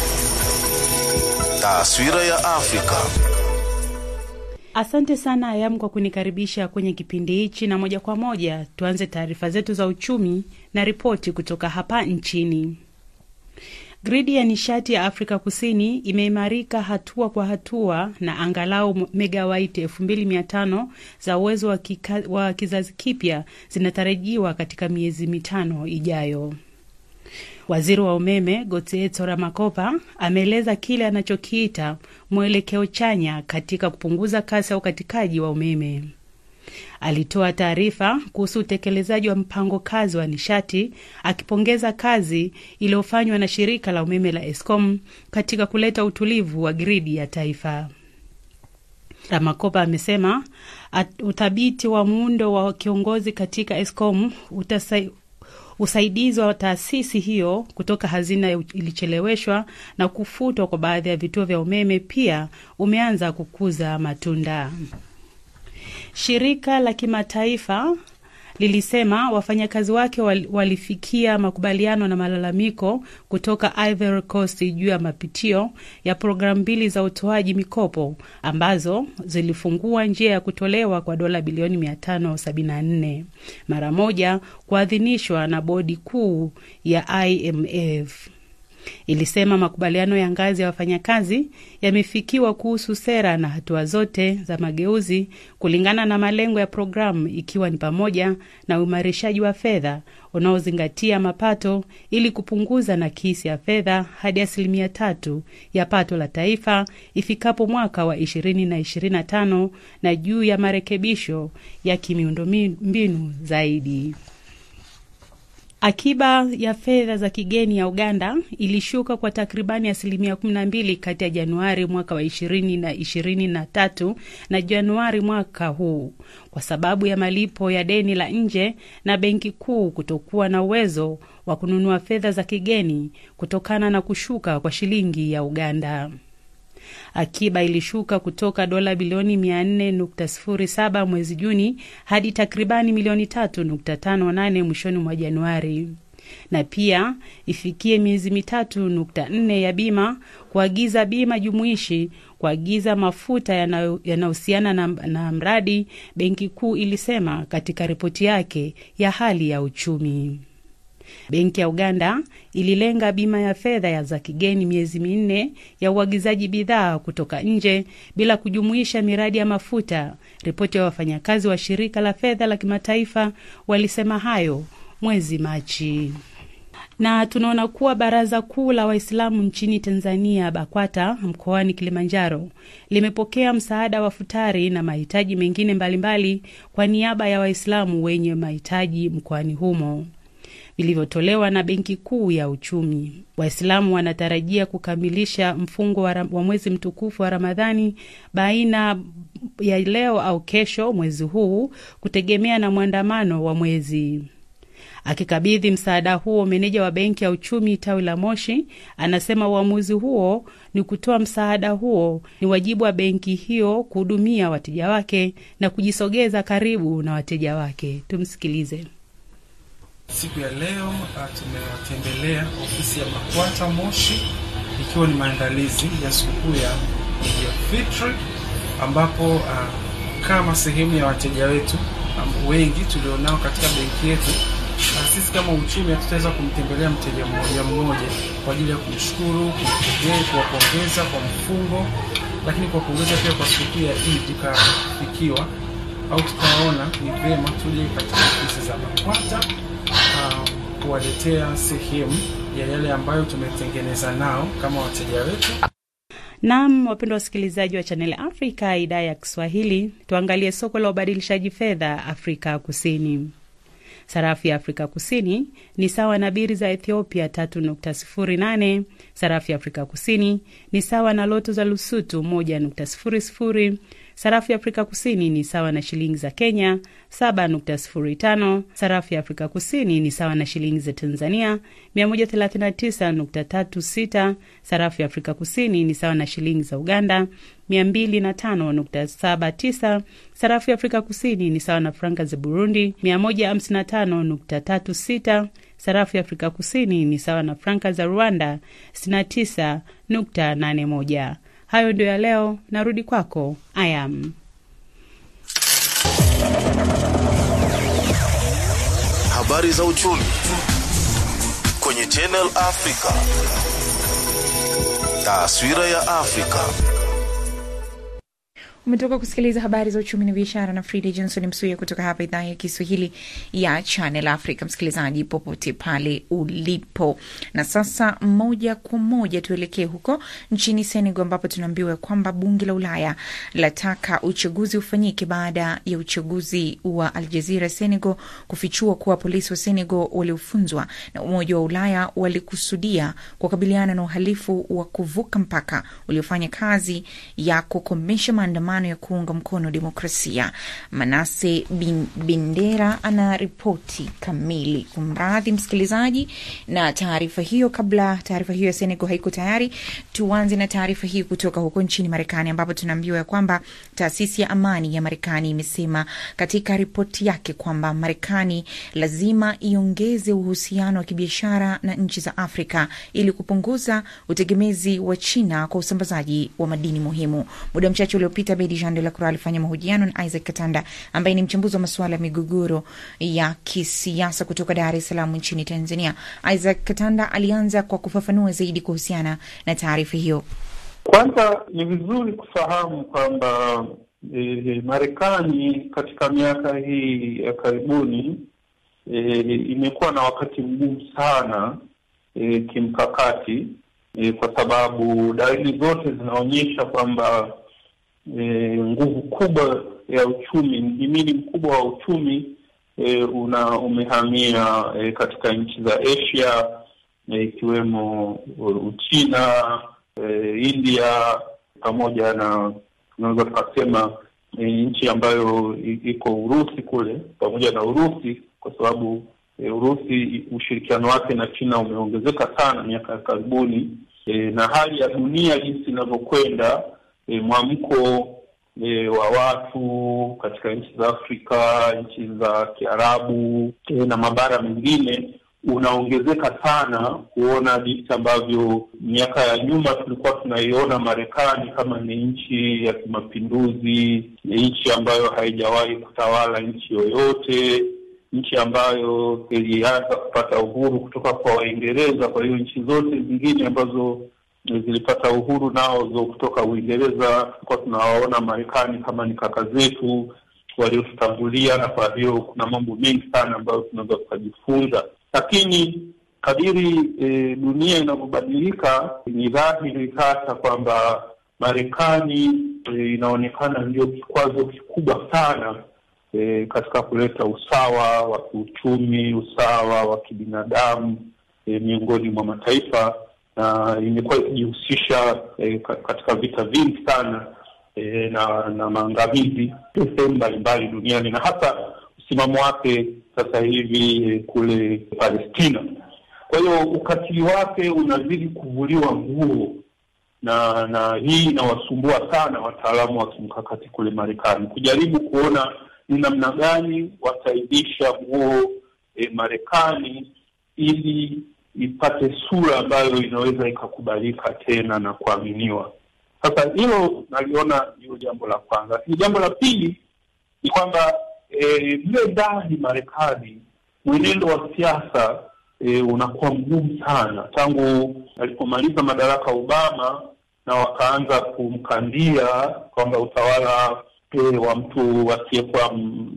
Taswira ya Afrika. Asante sana Ayam kwa kunikaribisha kwenye kipindi hichi, na moja kwa moja tuanze taarifa zetu za uchumi na ripoti kutoka hapa nchini. Gridi ya nishati ya Afrika Kusini imeimarika hatua kwa hatua na angalau megawaiti elfu mbili mia tano za uwezo wa, kika, wa kizazi kipya zinatarajiwa katika miezi mitano ijayo. Waziri wa umeme Gotieto Ramakopa ameeleza kile anachokiita mwelekeo chanya katika kupunguza kasi ya ukatikaji wa umeme. Alitoa taarifa kuhusu utekelezaji wa mpango kazi wa nishati, akipongeza kazi iliyofanywa na shirika la umeme la Eskom katika kuleta utulivu wa gridi ya taifa. Ramakopa amesema uthabiti wa muundo wa kiongozi katika Eskom utasai usaidizi wa taasisi hiyo kutoka hazina ilicheleweshwa na kufutwa kwa baadhi ya vituo vya umeme pia umeanza kukuza matunda. Shirika la kimataifa lilisema wafanyakazi wake walifikia makubaliano na malalamiko kutoka Ivory Coast juu ya mapitio ya programu mbili za utoaji mikopo ambazo zilifungua njia ya kutolewa kwa dola bilioni 574 mara moja kuadhinishwa na bodi kuu ya IMF. Ilisema makubaliano ya ngazi ya wafanyakazi yamefikiwa kuhusu sera na hatua zote za mageuzi kulingana na malengo ya programu, ikiwa ni pamoja na uimarishaji wa fedha unaozingatia mapato ili kupunguza nakisi ya fedha hadi asilimia tatu ya pato la taifa ifikapo mwaka wa ishirini na ishirini na tano na juu ya marekebisho ya kimiundombinu zaidi. Akiba ya fedha za kigeni ya Uganda ilishuka kwa takribani asilimia kumi na mbili kati ya Januari mwaka wa ishirini na ishirini na tatu na Januari mwaka huu kwa sababu ya malipo ya deni la nje na benki kuu kutokuwa na uwezo wa kununua fedha za kigeni kutokana na kushuka kwa shilingi ya Uganda. Akiba ilishuka kutoka dola bilioni 400.07 mwezi Juni hadi takribani milioni 3.58 mwishoni mwa Januari. na pia ifikie miezi mitatu nukta nne ya bima, kuagiza bima jumuishi, kuagiza mafuta yanayohusiana na, na mradi, benki kuu ilisema katika ripoti yake ya hali ya uchumi. Benki ya Uganda ililenga bima ya fedha za kigeni miezi minne ya uagizaji bidhaa kutoka nje bila kujumuisha miradi ya mafuta. Ripoti ya wafanyakazi wa shirika la fedha la kimataifa walisema hayo mwezi Machi. Na tunaona kuwa Baraza Kuu la Waislamu nchini Tanzania, BAKWATA, mkoani Kilimanjaro limepokea msaada wa futari na mahitaji mengine mbalimbali mbali kwa niaba ya Waislamu wenye mahitaji mkoani humo vilivyotolewa na Benki Kuu ya Uchumi. Waislamu wanatarajia kukamilisha mfungo wa, wa mwezi mtukufu wa Ramadhani baina ya leo au kesho mwezi huu, kutegemea na mwandamano wa mwezi. Akikabidhi msaada huo, meneja wa Benki ya Uchumi tawi la Moshi anasema uamuzi huo ni kutoa msaada huo ni wajibu wa benki hiyo kuhudumia wateja wake na kujisogeza karibu na wateja wake. Tumsikilize. Siku ya leo uh, tumewatembelea ofisi ya BAKWATA Moshi ikiwa ni maandalizi ya sikukuu ya Eid al-Fitr ambapo uh, kama sehemu ya wateja wetu um, wengi tulionao katika benki yetu uh, sisi kama uchumi hatutaweza kumtembelea mteja mmoja mmoja kwa ajili ya kumshukuru, kuwapongeza kwa mfungo, lakini kuwapongeza pia kwa sikukuu ya Eid ikafikiwa au tukaona ni vyema tuje katika ofisi za BAKWATA kuwaletea sehemu ya yale ambayo tumetengeneza nao kama wateja wetu. Naam, wapendwa wasikilizaji wa Channel Africa idhaa ya Kiswahili, tuangalie soko la ubadilishaji fedha Afrika Kusini. Sarafu ya Afrika Kusini ni sawa na biri za Ethiopia 3.08. Sarafu ya Afrika Kusini ni sawa na loto za Lusutu 1.00. Sarafu ya Afrika Kusini ni sawa na shilingi za Kenya 7.05. Sarafu ya Afrika Kusini ni sawa na shilingi za Tanzania 139.36. Sarafu ya Afrika Kusini ni sawa na shilingi za Uganda 205.79. Sarafu ya Afrika Kusini ni sawa na franka za Burundi 155.36. Sarafu ya Afrika Kusini ni sawa na franka za Rwanda 69.81. Hayo ndio ya leo. Narudi kwako Ayam. Habari za uchumi kwenye Channel Africa. Taswira ya Afrika. Umetoka kusikiliza habari za uchumi na biashara na Frida Johnson Msuya kutoka hapa idhaa ya Kiswahili ya Channel Africa. Msikilizaji popote pale ulipo, na sasa moja kwa moja tuelekee huko nchini Senegal, ambapo tunaambiwa kwamba bunge la Ulaya lataka uchaguzi ufanyike baada ya uchaguzi wa Al Jazeera Senegal kufichua kuwa polisi wa Senegal waliofunzwa na Umoja wa Ulaya walikusudia kukabiliana na uhalifu wa kuvuka mpaka uliofanya kazi ya kukomesha maandamano ya kuunga mkono demokrasia. Manase bin, Bendera ana ripoti kamili. Kumradhi msikilizaji na taarifa hiyo. Kabla taarifa hiyo ya Senegal haiko tayari, tuanze na taarifa hii kutoka huko nchini Marekani, ambapo tunaambiwa ya kwamba taasisi ya amani ya Marekani imesema katika ripoti yake kwamba Marekani lazima iongeze uhusiano wa kibiashara na nchi za Afrika ili kupunguza utegemezi wa China kwa usambazaji wa madini muhimu. Muda mchache uliopita Bedi Jean de la Croix alifanya mahojiano na Isaac Katanda ambaye ni mchambuzi wa masuala ya migogoro ya kisiasa kutoka Dar es Salaam nchini Tanzania. Isaac Katanda alianza kwa kufafanua zaidi kuhusiana na taarifa hiyo. Kwanza ni vizuri kufahamu kwamba e, Marekani katika miaka hii ya karibuni e, imekuwa na wakati mgumu sana e, kimkakati e, kwa sababu dalili zote zinaonyesha kwamba E, nguvu kubwa ya uchumi, mhimili mkubwa wa uchumi e, una umehamia e, katika nchi za Asia ikiwemo e, Uchina e, India pamoja na tunaweza tukasema e, nchi ambayo iko Urusi kule pamoja na Urusi kwa sababu e, Urusi ushirikiano wake na China umeongezeka sana miaka ya karibuni e, na hali ya dunia jinsi inavyokwenda E, mwamko e, wa watu katika nchi za Afrika, nchi za Kiarabu e, na mabara mengine unaongezeka sana kuona jinsi ambavyo miaka ya nyuma tulikuwa tunaiona Marekani kama ni nchi ya kimapinduzi, ni nchi ambayo haijawahi kutawala nchi yoyote, nchi ambayo ilianza kupata uhuru kutoka kwa Waingereza. Kwa hiyo nchi zote zingine ambazo zilipata uhuru nazo kutoka Uingereza, tulikuwa tunawaona Marekani kama ni kaka zetu waliotutangulia, na kwa hiyo kuna mambo mengi sana ambayo tunaweza tukajifunza lakini kadiri e, dunia inavyobadilika ni dhahiri sasa kwamba Marekani e, inaonekana ndio kikwazo kikubwa sana e, katika kuleta usawa wa kiuchumi, usawa wa kibinadamu e, miongoni mwa mataifa na imekuwa ikijihusisha e, katika vita vingi sana e, na na maangamizi sehemu mbalimbali duniani na hasa msimamo wake sasa hivi kule Palestina. Kwa hiyo ukatili wake unazidi kuvuliwa nguo, na na hii inawasumbua sana wataalamu wa kimkakati kule Marekani kujaribu kuona ni namna gani wataibisha nguo e, Marekani ili ipate sura ambayo inaweza ikakubalika tena na kuaminiwa. Sasa hilo naliona ndio jambo la kwanza, lakini jambo la pili ni kwamba mle e, ndani Marekani mwenendo wa siasa e, unakuwa mgumu sana tangu alipomaliza madaraka Obama, na wakaanza kumkandia kwamba utawala e, wa mtu asiyekuwa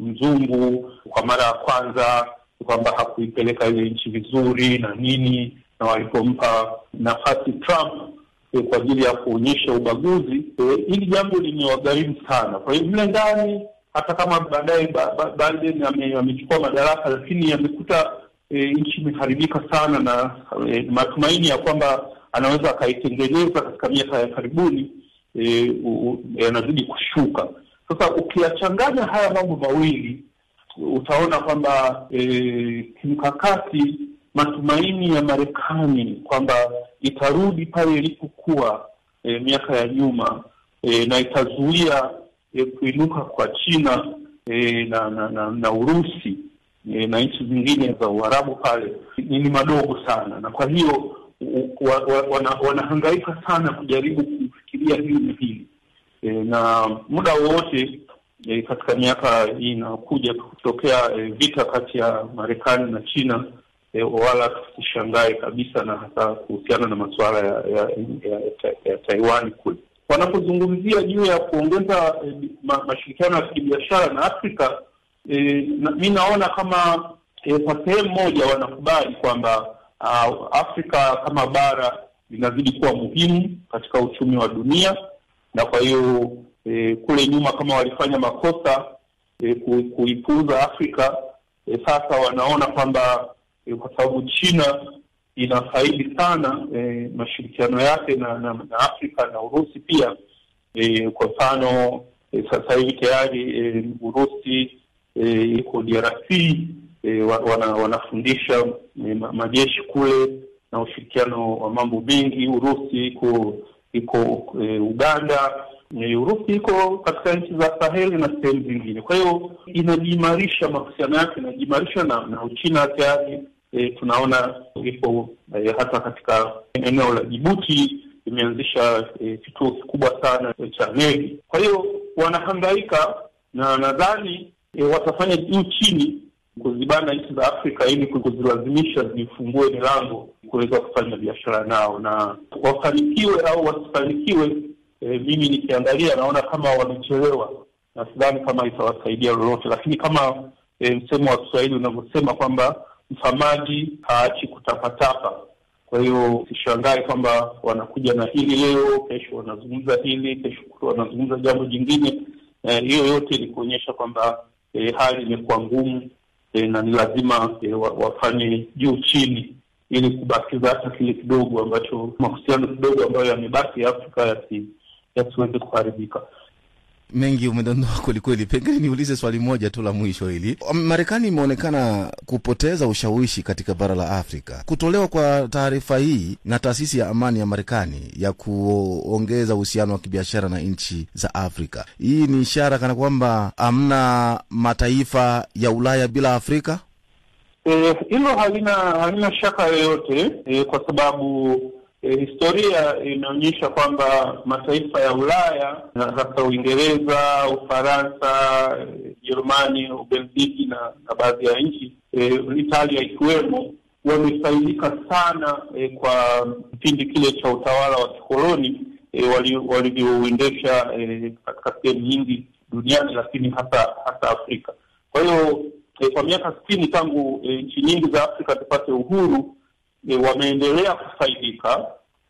mzungu kwa mara ya kwanza kwamba hakuipeleka ile nchi vizuri na nini, na walipompa nafasi Trump e, kwa ajili ya kuonyesha ubaguzi e, hili jambo limewagharimu sana. Kwa hiyo mle ndani hata kama baadaye ba, ba, Biden amechukua madaraka, lakini amekuta e, nchi imeharibika sana, na e, matumaini ya kwamba anaweza akaitengeneza katika miaka ya karibuni yanazidi e, kushuka. Sasa ukiyachanganya haya mambo mawili utaona kwamba e, kimkakati matumaini ya Marekani kwamba itarudi pale ilipokuwa e, miaka ya nyuma e, na itazuia E, kuinuka kwa China e, na, na, na na Urusi e, na nchi zingine za Uarabu pale ni madogo sana, na kwa hiyo wa, wa, wana, wanahangaika sana kujaribu kufikiria hili na hili e, na muda wowote e, katika miaka hii inakuja kutokea e, vita kati ya Marekani na China e, wala tusishangae kabisa, na hasa kuhusiana na masuala ya, ya, ya, ya, ya Taiwan kule wanapozungumzia juu ya kuongeza eh, ma, mashirikiano ya kibiashara na Afrika eh, na, mi naona kama eh, kwa sehemu moja wanakubali kwamba uh, Afrika kama bara linazidi kuwa muhimu katika uchumi wa dunia, na kwa hiyo eh, kule nyuma kama walifanya makosa eh, ku, kuipuuza Afrika eh, sasa wanaona kwamba eh, kwa sababu China inafaidi sana e, mashirikiano yake na, na, na Afrika na Urusi pia e, kwa mfano e, sasa hivi tayari e, Urusi e, iko DRC e, wana, wanafundisha e, majeshi kule na ushirikiano wa mambo mengi. Urusi iko iko e, Uganda e, Urusi iko katika nchi za Saheli na sehemu zingine, kwa hiyo inajiimarisha, mahusiano yake inajiimarisha na, na Uchina tayari E, tunaona ipo e, hata katika eneo la Jibuti imeanzisha kituo e, kikubwa sana cha meli. Kwa hiyo wanahangaika na nadhani e, watafanya juu chini kuzibana nchi za Afrika ili kuzilazimisha zifungue milango kuweza kufanya biashara nao, na wafanikiwe au wasifanikiwe, e, mimi nikiangalia naona kama wamechelewa, na sidhani kama itawasaidia lolote, lakini kama e, msemo wa Kiswahili unavyosema kwamba mfamaji haachi kutapatapa. Kwa hiyo sishangae kwamba wanakuja na hili leo, kesho wanazungumza hili, kesho wanazungumza jambo jingine. Hiyo eh, yote ni kuonyesha kwamba eh, hali imekuwa ngumu eh, na ni lazima eh, wafanye juu chini ili kubakiza hata kile kidogo ambacho mahusiano kidogo ambayo yamebaki Afrika yasiweze kuharibika. Mengi umedondoa kwelikweli. Pengine niulize swali moja tu la mwisho hili. Marekani imeonekana kupoteza ushawishi katika bara la Afrika. Kutolewa kwa taarifa hii na taasisi ya amani ya Marekani ya kuongeza uhusiano wa kibiashara na nchi za Afrika, hii ni ishara kana kwamba hamna mataifa ya Ulaya bila Afrika. hilo e, halina halina shaka yoyote e, kwa sababu e, historia inaonyesha kwamba mataifa ya Ulaya hasa Uingereza, Ufaransa, Jerumani, Ubelgiji na, na baadhi ya nchi e, Italia ikiwemo wamefaidika sana e, kwa kipindi kile cha utawala wa kikoloni e, walivyouendesha wali e, katika sehemu nyingi duniani, lakini hasa hasa Afrika. Kwa hiyo e, kwa miaka sitini tangu e, nchi nyingi za Afrika zipate uhuru e, wameendelea kufaidika,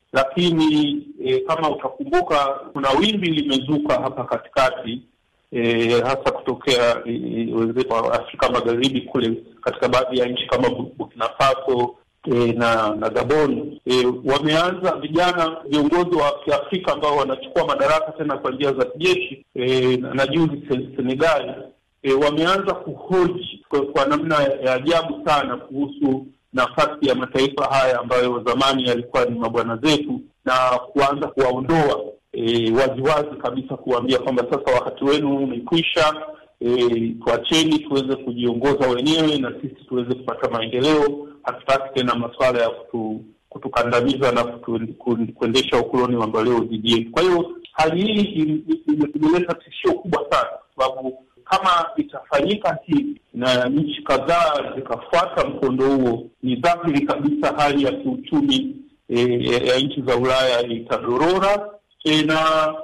lakini e, kama utakumbuka, kuna wimbi limezuka hapa katikati e, hasa kutokea wenzetu wa Afrika Magharibi kule katika baadhi ya nchi kama Burkina Faso e, na na Gabon e, wameanza vijana viongozi wa Kiafrika ambao wanachukua madaraka tena kwa njia za kijeshi e, na, na juzi Senegali e, wameanza kuhoji kwa, kwa namna ya ajabu sana kuhusu nafasi ya mataifa haya ambayo zamani yalikuwa ni mabwana zetu na kuanza kuwaondoa e, waziwazi kabisa kuwaambia kwamba sasa wakati wenu umekwisha. E, tuacheni tuweze kujiongoza wenyewe na sisi tuweze kupata maendeleo. Hatutaki tena masuala ya kutu, kutukandamiza na kutu, kuendesha ukoloni mamboleo dhidi yetu. Kwa hiyo hali hii imeleta tishio kubwa sana, kwa sababu kama itafanyika hivi na nchi kadhaa zikafuata mkondo huo, ni dhahiri kabisa hali ya kiuchumi e, ya nchi za Ulaya itadorora. E, na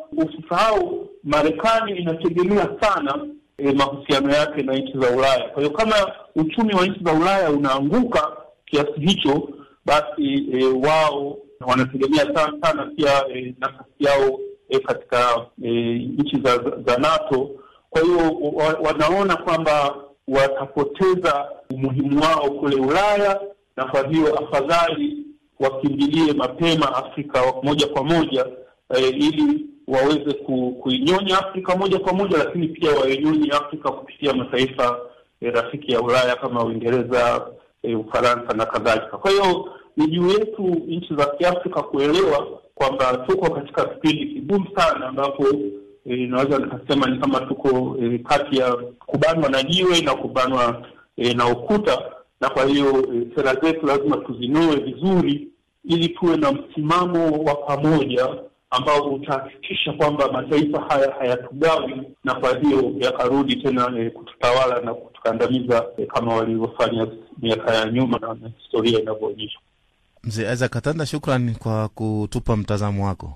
usisahau Marekani inategemea sana e, mahusiano yake na nchi za Ulaya. Kwa hiyo kama uchumi wa nchi za Ulaya unaanguka kiasi hicho, basi e, wao wanategemea sana sana pia e, nafasi yao e, katika e, nchi za, za NATO. Kwa hiyo wa, wanaona kwamba watapoteza umuhimu wao kule Ulaya, na kwa hiyo afadhali wakimbilie mapema Afrika moja kwa moja e, ili waweze ku, kuinyonya Afrika moja kwa moja, lakini pia wainyonye Afrika kupitia mataifa e, rafiki ya Ulaya kama Uingereza, e, Ufaransa na kadhalika. Kwa hiyo ni juu yetu nchi za Kiafrika kuelewa kwamba tuko katika kipindi kigumu sana, ambapo inaweza e, nikasema ni kama tuko e, kati ya kubanwa na jiwe na kubanwa e, na ukuta, na kwa hiyo e, sera zetu lazima tuzinoe vizuri ili tuwe na msimamo wa pamoja ambao utahakikisha kwamba mataifa haya hayatugawi na kwa hiyo yakarudi tena e, kututawala na kutukandamiza e, kama walivyofanya miaka ya nyuma na historia inavyoonyesha. Mzee Isaac Katanda, shukran kwa kutupa mtazamo wako.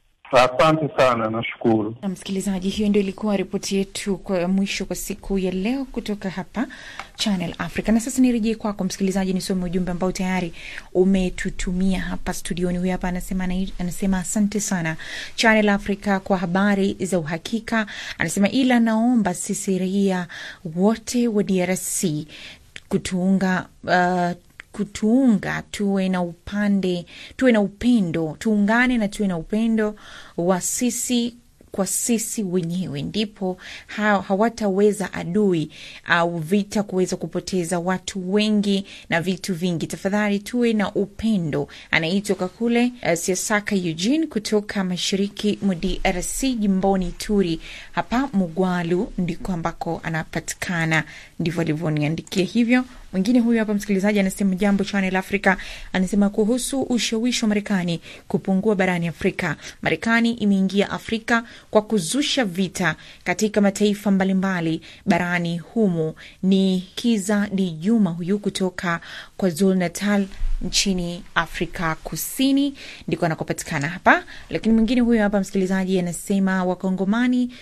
Asante sana, nashukuru. Na msikilizaji, hiyo ndio ilikuwa ripoti yetu kwa mwisho kwa siku ya leo kutoka hapa Channel Africa. Na sasa nirejee kwako msikilizaji, nisome ujumbe ambao tayari umetutumia hapa studioni. Huyu hapa anasema, anasema asante sana Channel Africa kwa habari za uhakika. Anasema ila naomba sisi raia wote wa DRC kutuunga uh, kutuunga tuwe na upande tuwe na upendo, tuungane na tuwe na upendo wa sisi kwa sisi wenyewe, ndipo ha, hawataweza adui au vita kuweza kupoteza watu wengi na vitu vingi. Tafadhali tuwe na upendo. Anaitoka kule uh, Siasaka Eugene kutoka mashariki mwa DRC jimboni Turi hapa Mugwalu ndiko ambako anapatikana, ndivyo alivyoniandikia hivyo. Mwingine huyu hapa msikilizaji anasema jambo Channel Africa, anasema kuhusu ushawishi wa Marekani kupungua barani Afrika. Marekani imeingia Afrika kwa kuzusha vita katika mataifa mbalimbali barani humo. Ni Kiza Di Juma huyu kutoka KwaZulu Natal nchini Afrika Kusini ndiko anakopatikana hapa. Lakini mwingine huyo hapa msikilizaji anasema Wakongomani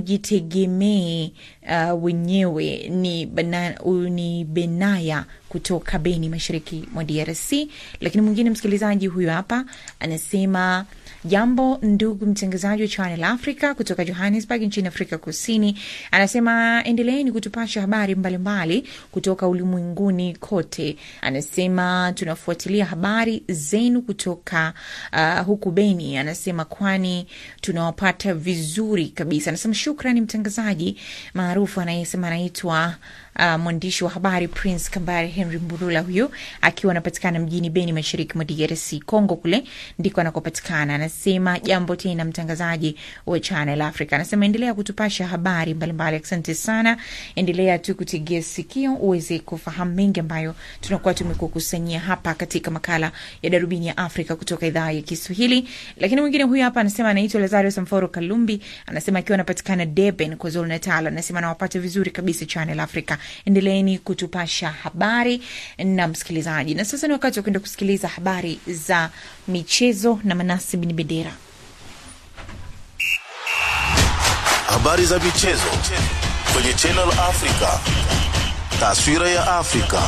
tujitegemee uh, wenyewe. Ni, bana, uh, ni Benaya kutoka Beni, mashariki mwa DRC. Lakini mwingine msikilizaji huyo hapa anasema Jambo ndugu mtangazaji wa Channel Africa kutoka Johannesburg nchini Afrika Kusini, anasema endeleeni kutupasha habari mbalimbali mbali kutoka ulimwenguni kote. Anasema tunafuatilia habari zenu kutoka uh, huku Beni, anasema kwani tunawapata vizuri kabisa. Anasema shukrani mtangazaji maarufu anayesema anaitwa Uh, mwandishi wa habari Prince Kambare Henry Mburula, huyu akiwa anapatikana mjini Beni, mashariki mwa DRC Congo, kule ndiko anakopatikana. anasema jambo tena, mtangazaji wa Channel Africa. Anasema endelea kutupasha habari mbalimbali. Asante sana, endelea tu kutegea sikio uweze kufahamu mengi ambayo tunakuwa tumekukusanyia hapa katika makala ya Darubini ya Afrika kutoka idhaa ya Kiswahili. Lakini mwingine huyu hapa anasema anaitwa Lazario Samforo Kalumbi, anasema akiwa anapatikana Durban, KwaZulu Natal, anasema nawapata vizuri kabisa Channel Africa. Endeleeni kutupasha habari na msikilizaji, na sasa ni wakati wa kwenda kusikiliza habari za michezo na Manasi Bin Bendera. Habari za michezo kwenye Channel Africa. Taswira ya Afrika.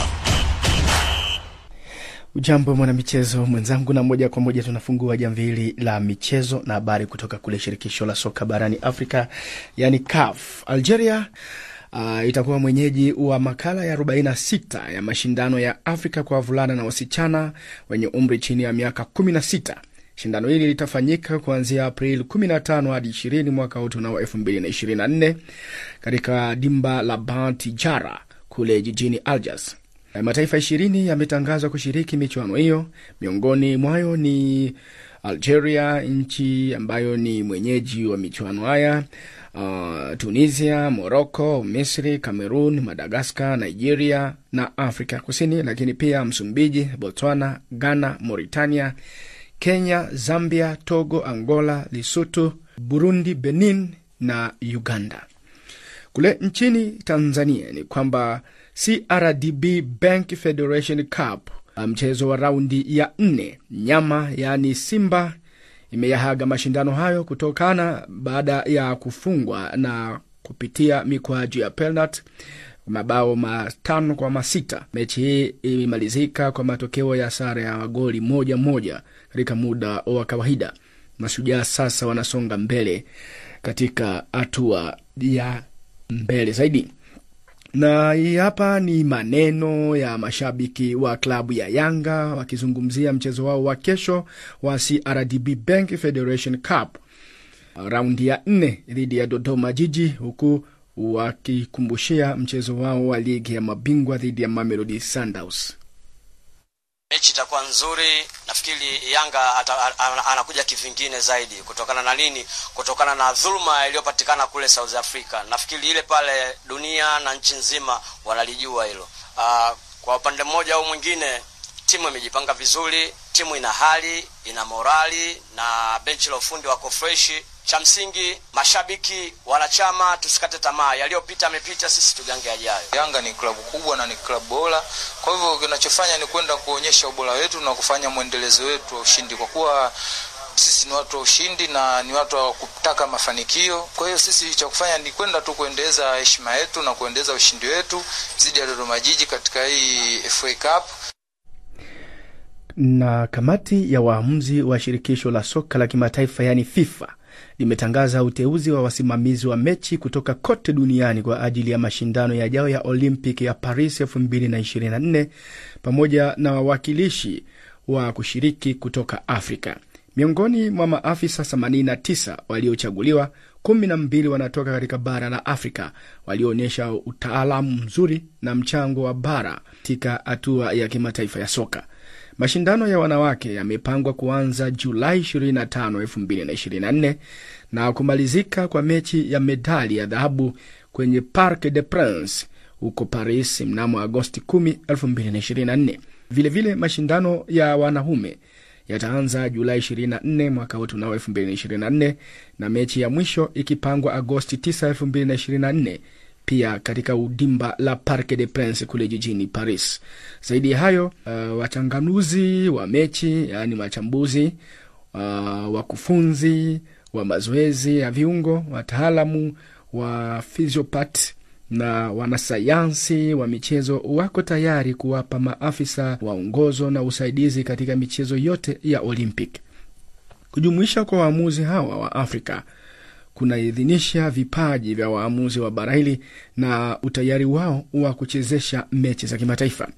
Ujambo mwanamichezo mwenzangu, na moja kwa moja tunafungua jamvili la michezo na habari kutoka kule shirikisho la soka barani Afrika, yani CAF. Algeria uh, itakuwa mwenyeji wa makala ya 46 ya mashindano ya Afrika kwa wavulana na wasichana wenye umri chini ya miaka 16. Shindano hili litafanyika kuanzia Aprili 15 hadi 20 mwaka huu tunao 2024 katika dimba la Bant Jara kule jijini Algiers. Mataifa ishirini yametangazwa kushiriki michuano hiyo, miongoni mwayo ni Algeria, nchi ambayo ni mwenyeji wa michuano haya, uh, Tunisia, Morocco, Misri, Cameroon, Madagascar, Nigeria na Afrika Kusini, lakini pia Msumbiji, Botswana, Ghana, Mauritania, Kenya, Zambia, Togo, Angola, Lesotho, Burundi, Benin na Uganda. Kule nchini Tanzania ni kwamba CRDB Bank Federation Cup, mchezo wa raundi ya nne, nyama yaani Simba imeyahaga mashindano hayo kutokana baada ya kufungwa na kupitia mikwaju ya penalti mabao matano kwa masita. Mechi hii imemalizika kwa matokeo ya sare ya magoli moja moja katika muda wa kawaida. Mashujaa sasa wanasonga mbele katika hatua ya mbele zaidi na hii hapa ni maneno ya mashabiki wa klabu ya Yanga wakizungumzia mchezo wao wa kesho wa CRDB Bank Federation Cup raundi ya nne dhidi ya Dodoma Jiji, huku wakikumbushia mchezo wao wa ligi ya mabingwa dhidi ya Mamelodi Sundowns. Mechi itakuwa nzuri. Nafikiri Yanga ata, anakuja kivingine zaidi. Kutokana na nini? Kutokana na dhuluma iliyopatikana kule South Africa. Nafikiri ile pale dunia na nchi nzima wanalijua hilo. Uh, kwa upande mmoja au mwingine, timu imejipanga vizuri, timu ina hali, ina morali na benchi la ufundi wako freshi. Cha msingi mashabiki, wanachama, tusikate tamaa. Yaliyopita yamepita, sisi tugange yajayo. Yanga ni klabu kubwa na ni klabu bora, kwa hivyo kinachofanya ni kwenda kuonyesha ubora wetu na kufanya mwendelezo wetu wa ushindi, kwa kuwa sisi ni watu wa ushindi na ni watu wa kutaka mafanikio. Kwa hiyo sisi cha kufanya ni kwenda tu kuendeleza heshima yetu na kuendeleza ushindi wetu dhidi ya Dodoma Jiji katika hii FA Cup na kamati ya waamuzi wa shirikisho la soka la kimataifa yaani FIFA limetangaza uteuzi wa wasimamizi wa mechi kutoka kote duniani kwa ajili ya mashindano yajayo ya Olympic ya Paris 2024 pamoja na wawakilishi wa kushiriki kutoka Afrika. Miongoni mwa maafisa 89 waliochaguliwa, kumi na mbili wanatoka katika bara la Afrika walioonyesha utaalamu mzuri na mchango wa bara katika hatua ya kimataifa ya soka. Mashindano ya wanawake yamepangwa kuanza Julai 25, 2024 na kumalizika kwa mechi ya medali ya dhahabu kwenye Parc des Princes huko Paris mnamo Agosti 10, 2024. Vilevile mashindano ya wanaume yataanza Julai 24 mwaka huu tunao 2024 na mechi ya mwisho ikipangwa Agosti 9, 2024 pia katika udimba la Parc des Princes kule jijini Paris. Zaidi ya hayo, uh, wachanganuzi wa mechi yaani machambuzi, uh, wakufunzi wa mazoezi ya viungo, wataalamu wa physiopat na wanasayansi wa michezo wako tayari kuwapa maafisa waongozo na usaidizi katika michezo yote ya Olympic. Kujumuisha kwa waamuzi hawa wa Afrika kunaidhinisha vipaji vya waamuzi wa bara hili na utayari wao wa kuchezesha mechi za kimataifa.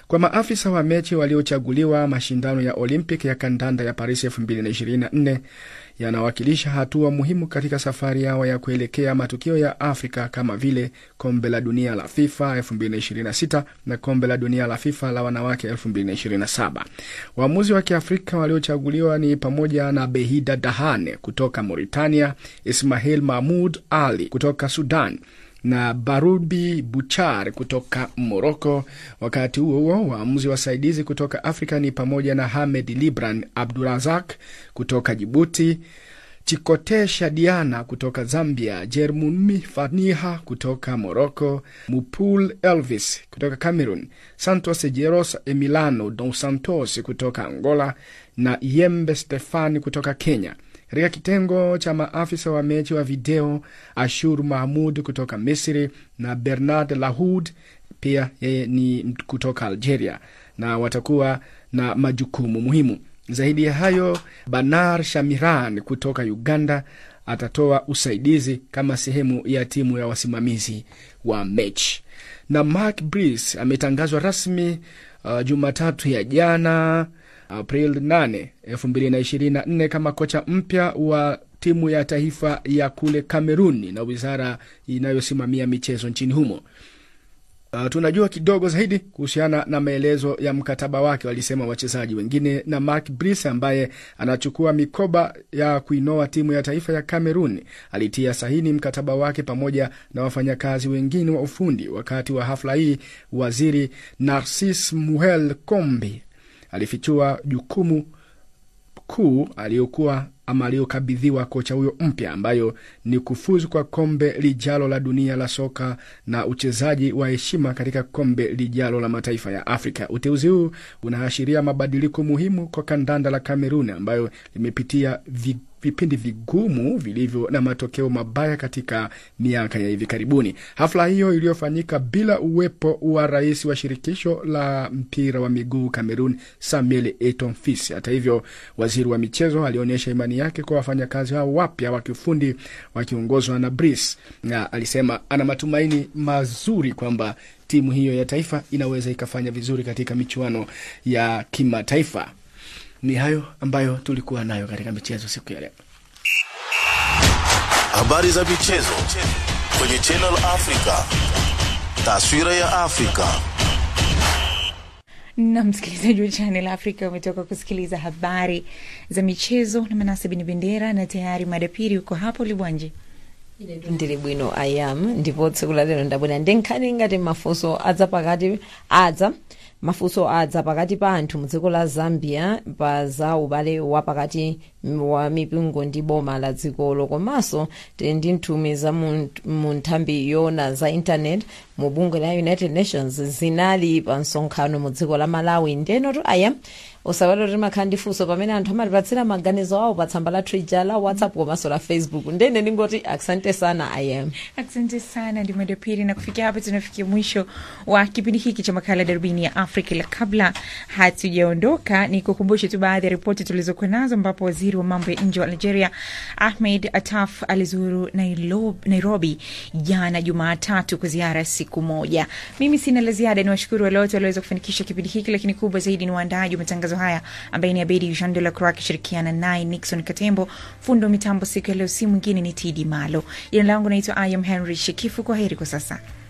Kwa maafisa wa mechi waliochaguliwa, mashindano ya Olympic ya kandanda ya Paris 2024 yanawakilisha hatua muhimu katika safari yao ya kuelekea matukio ya Afrika kama vile kombe la dunia la FIFA 2026 na kombe la dunia la FIFA la wanawake 2027. Waamuzi wa Kiafrika waliochaguliwa ni pamoja na Behida Dahane kutoka Mauritania, Ismail Mahmud Ali kutoka Sudan na Barubi Buchar kutoka Moroko. Wakati huo huo, waamuzi wasaidizi kutoka Afrika ni pamoja na Hamed Libran Abdurazak kutoka Jibuti, Chikote Shadiana kutoka Zambia, Jermumi Faniha kutoka Moroko, Mupul Elvis kutoka Cameroon, Santos Jeros Emiliano Dos Santos kutoka Angola na Yembe Stefani kutoka Kenya. Katika kitengo cha maafisa wa mechi wa video, Ashur Mahmud kutoka Misri na Bernard Lahoud pia yeye ni kutoka Algeria, na watakuwa na majukumu muhimu zaidi ya hayo. Banar Shamiran kutoka Uganda atatoa usaidizi kama sehemu ya timu ya wasimamizi wa mechi, na Mark Brice ametangazwa rasmi uh, Jumatatu ya jana April 8, 2024 kama kocha mpya wa timu ya taifa ya kule Kameruni na wizara inayosimamia michezo nchini humo. Uh, tunajua kidogo zaidi kuhusiana na maelezo ya mkataba wake, walisema wachezaji wengine, na Mark Brice ambaye anachukua mikoba ya kuinoa timu ya taifa ya Kamerun alitia sahini mkataba wake pamoja na wafanyakazi wengine wa ufundi. Wakati wa hafla hii, waziri Narcis Muhel Kombi alifichua jukumu kuu aliyokuwa ama aliyokabidhiwa kocha huyo mpya ambayo ni kufuzu kwa kombe lijalo la dunia la soka na uchezaji wa heshima katika kombe lijalo la mataifa ya Afrika. Uteuzi huu unaashiria mabadiliko muhimu kwa kandanda la Kamerun ambayo limepitia vi vipindi vigumu vilivyo na matokeo mabaya katika miaka ya hivi karibuni. Hafla hiyo iliyofanyika bila uwepo wa rais wa shirikisho la mpira wa miguu Cameroon, Samuel Eto'o Fils. Hata hivyo, waziri wa michezo alionyesha imani yake kwa wafanyakazi hao wapya wa kiufundi wakiongozwa na Brice, na alisema ana matumaini mazuri kwamba timu hiyo ya taifa inaweza ikafanya vizuri katika michuano ya kimataifa. Ni hayo ambayo tulikuwa nayo katika michezo siku ya leo. Habari za michezo kwenye Channel Africa, taswira ya Afrika. na msikilizaji wa Channel Africa umetoka kusikiliza habari za michezo na Manase Bin Bendera, na tayari madapiri uko hapo Libwanje. ndili bwino ayam ndipo tsiku la lero ndabwera ndi nkhani ngati mafunso adza pakati adza mafunso adza pakati pa anthu mu dziko la zambia pa za ubale wa pakati wa mipingo ndi boma la dzikolo komanso tili ndi nthumwi za mu mu nthambi yona za intanet mu bungwe la united nations zinali pa msonkhano mu dziko la malawi ndenoto aya usawero timakhala ndi funso pamene anthu amatipatsira maganizo awo pa tsamba la twitter la whatsapp komanso la facebook ndene ndingoti asante sana ayam Asante sana ndi madapiri, na kufikia hapa tunafikia mwisho wa kipindi hiki cha makala darubini ya Afrika. La kabla hatujaondoka, ni kukumbushe tu baadhi ya ripoti tulizokuwa nazo, ambapo waziri wa mambo ya nje wa Algeria Ahmed Attaf alizuru Nairobi, Nairobi jana Jumatatu kwa ziara ya siku moja. Mimi sina la ziada, ni washukuru wale wote walioweza kufanikisha kipindi hiki, lakini kubwa zaidi ni waandaaji wa matangazo haya ambaye ni Abedi Jean de la Croix akishirikiana naye Nixon Katembo. Fundo mitambo siku ya leo si mwingine ni Tidi Malo. Jina langu naitwa Ayam Henry Shekifu. Kwa heri kwa sasa.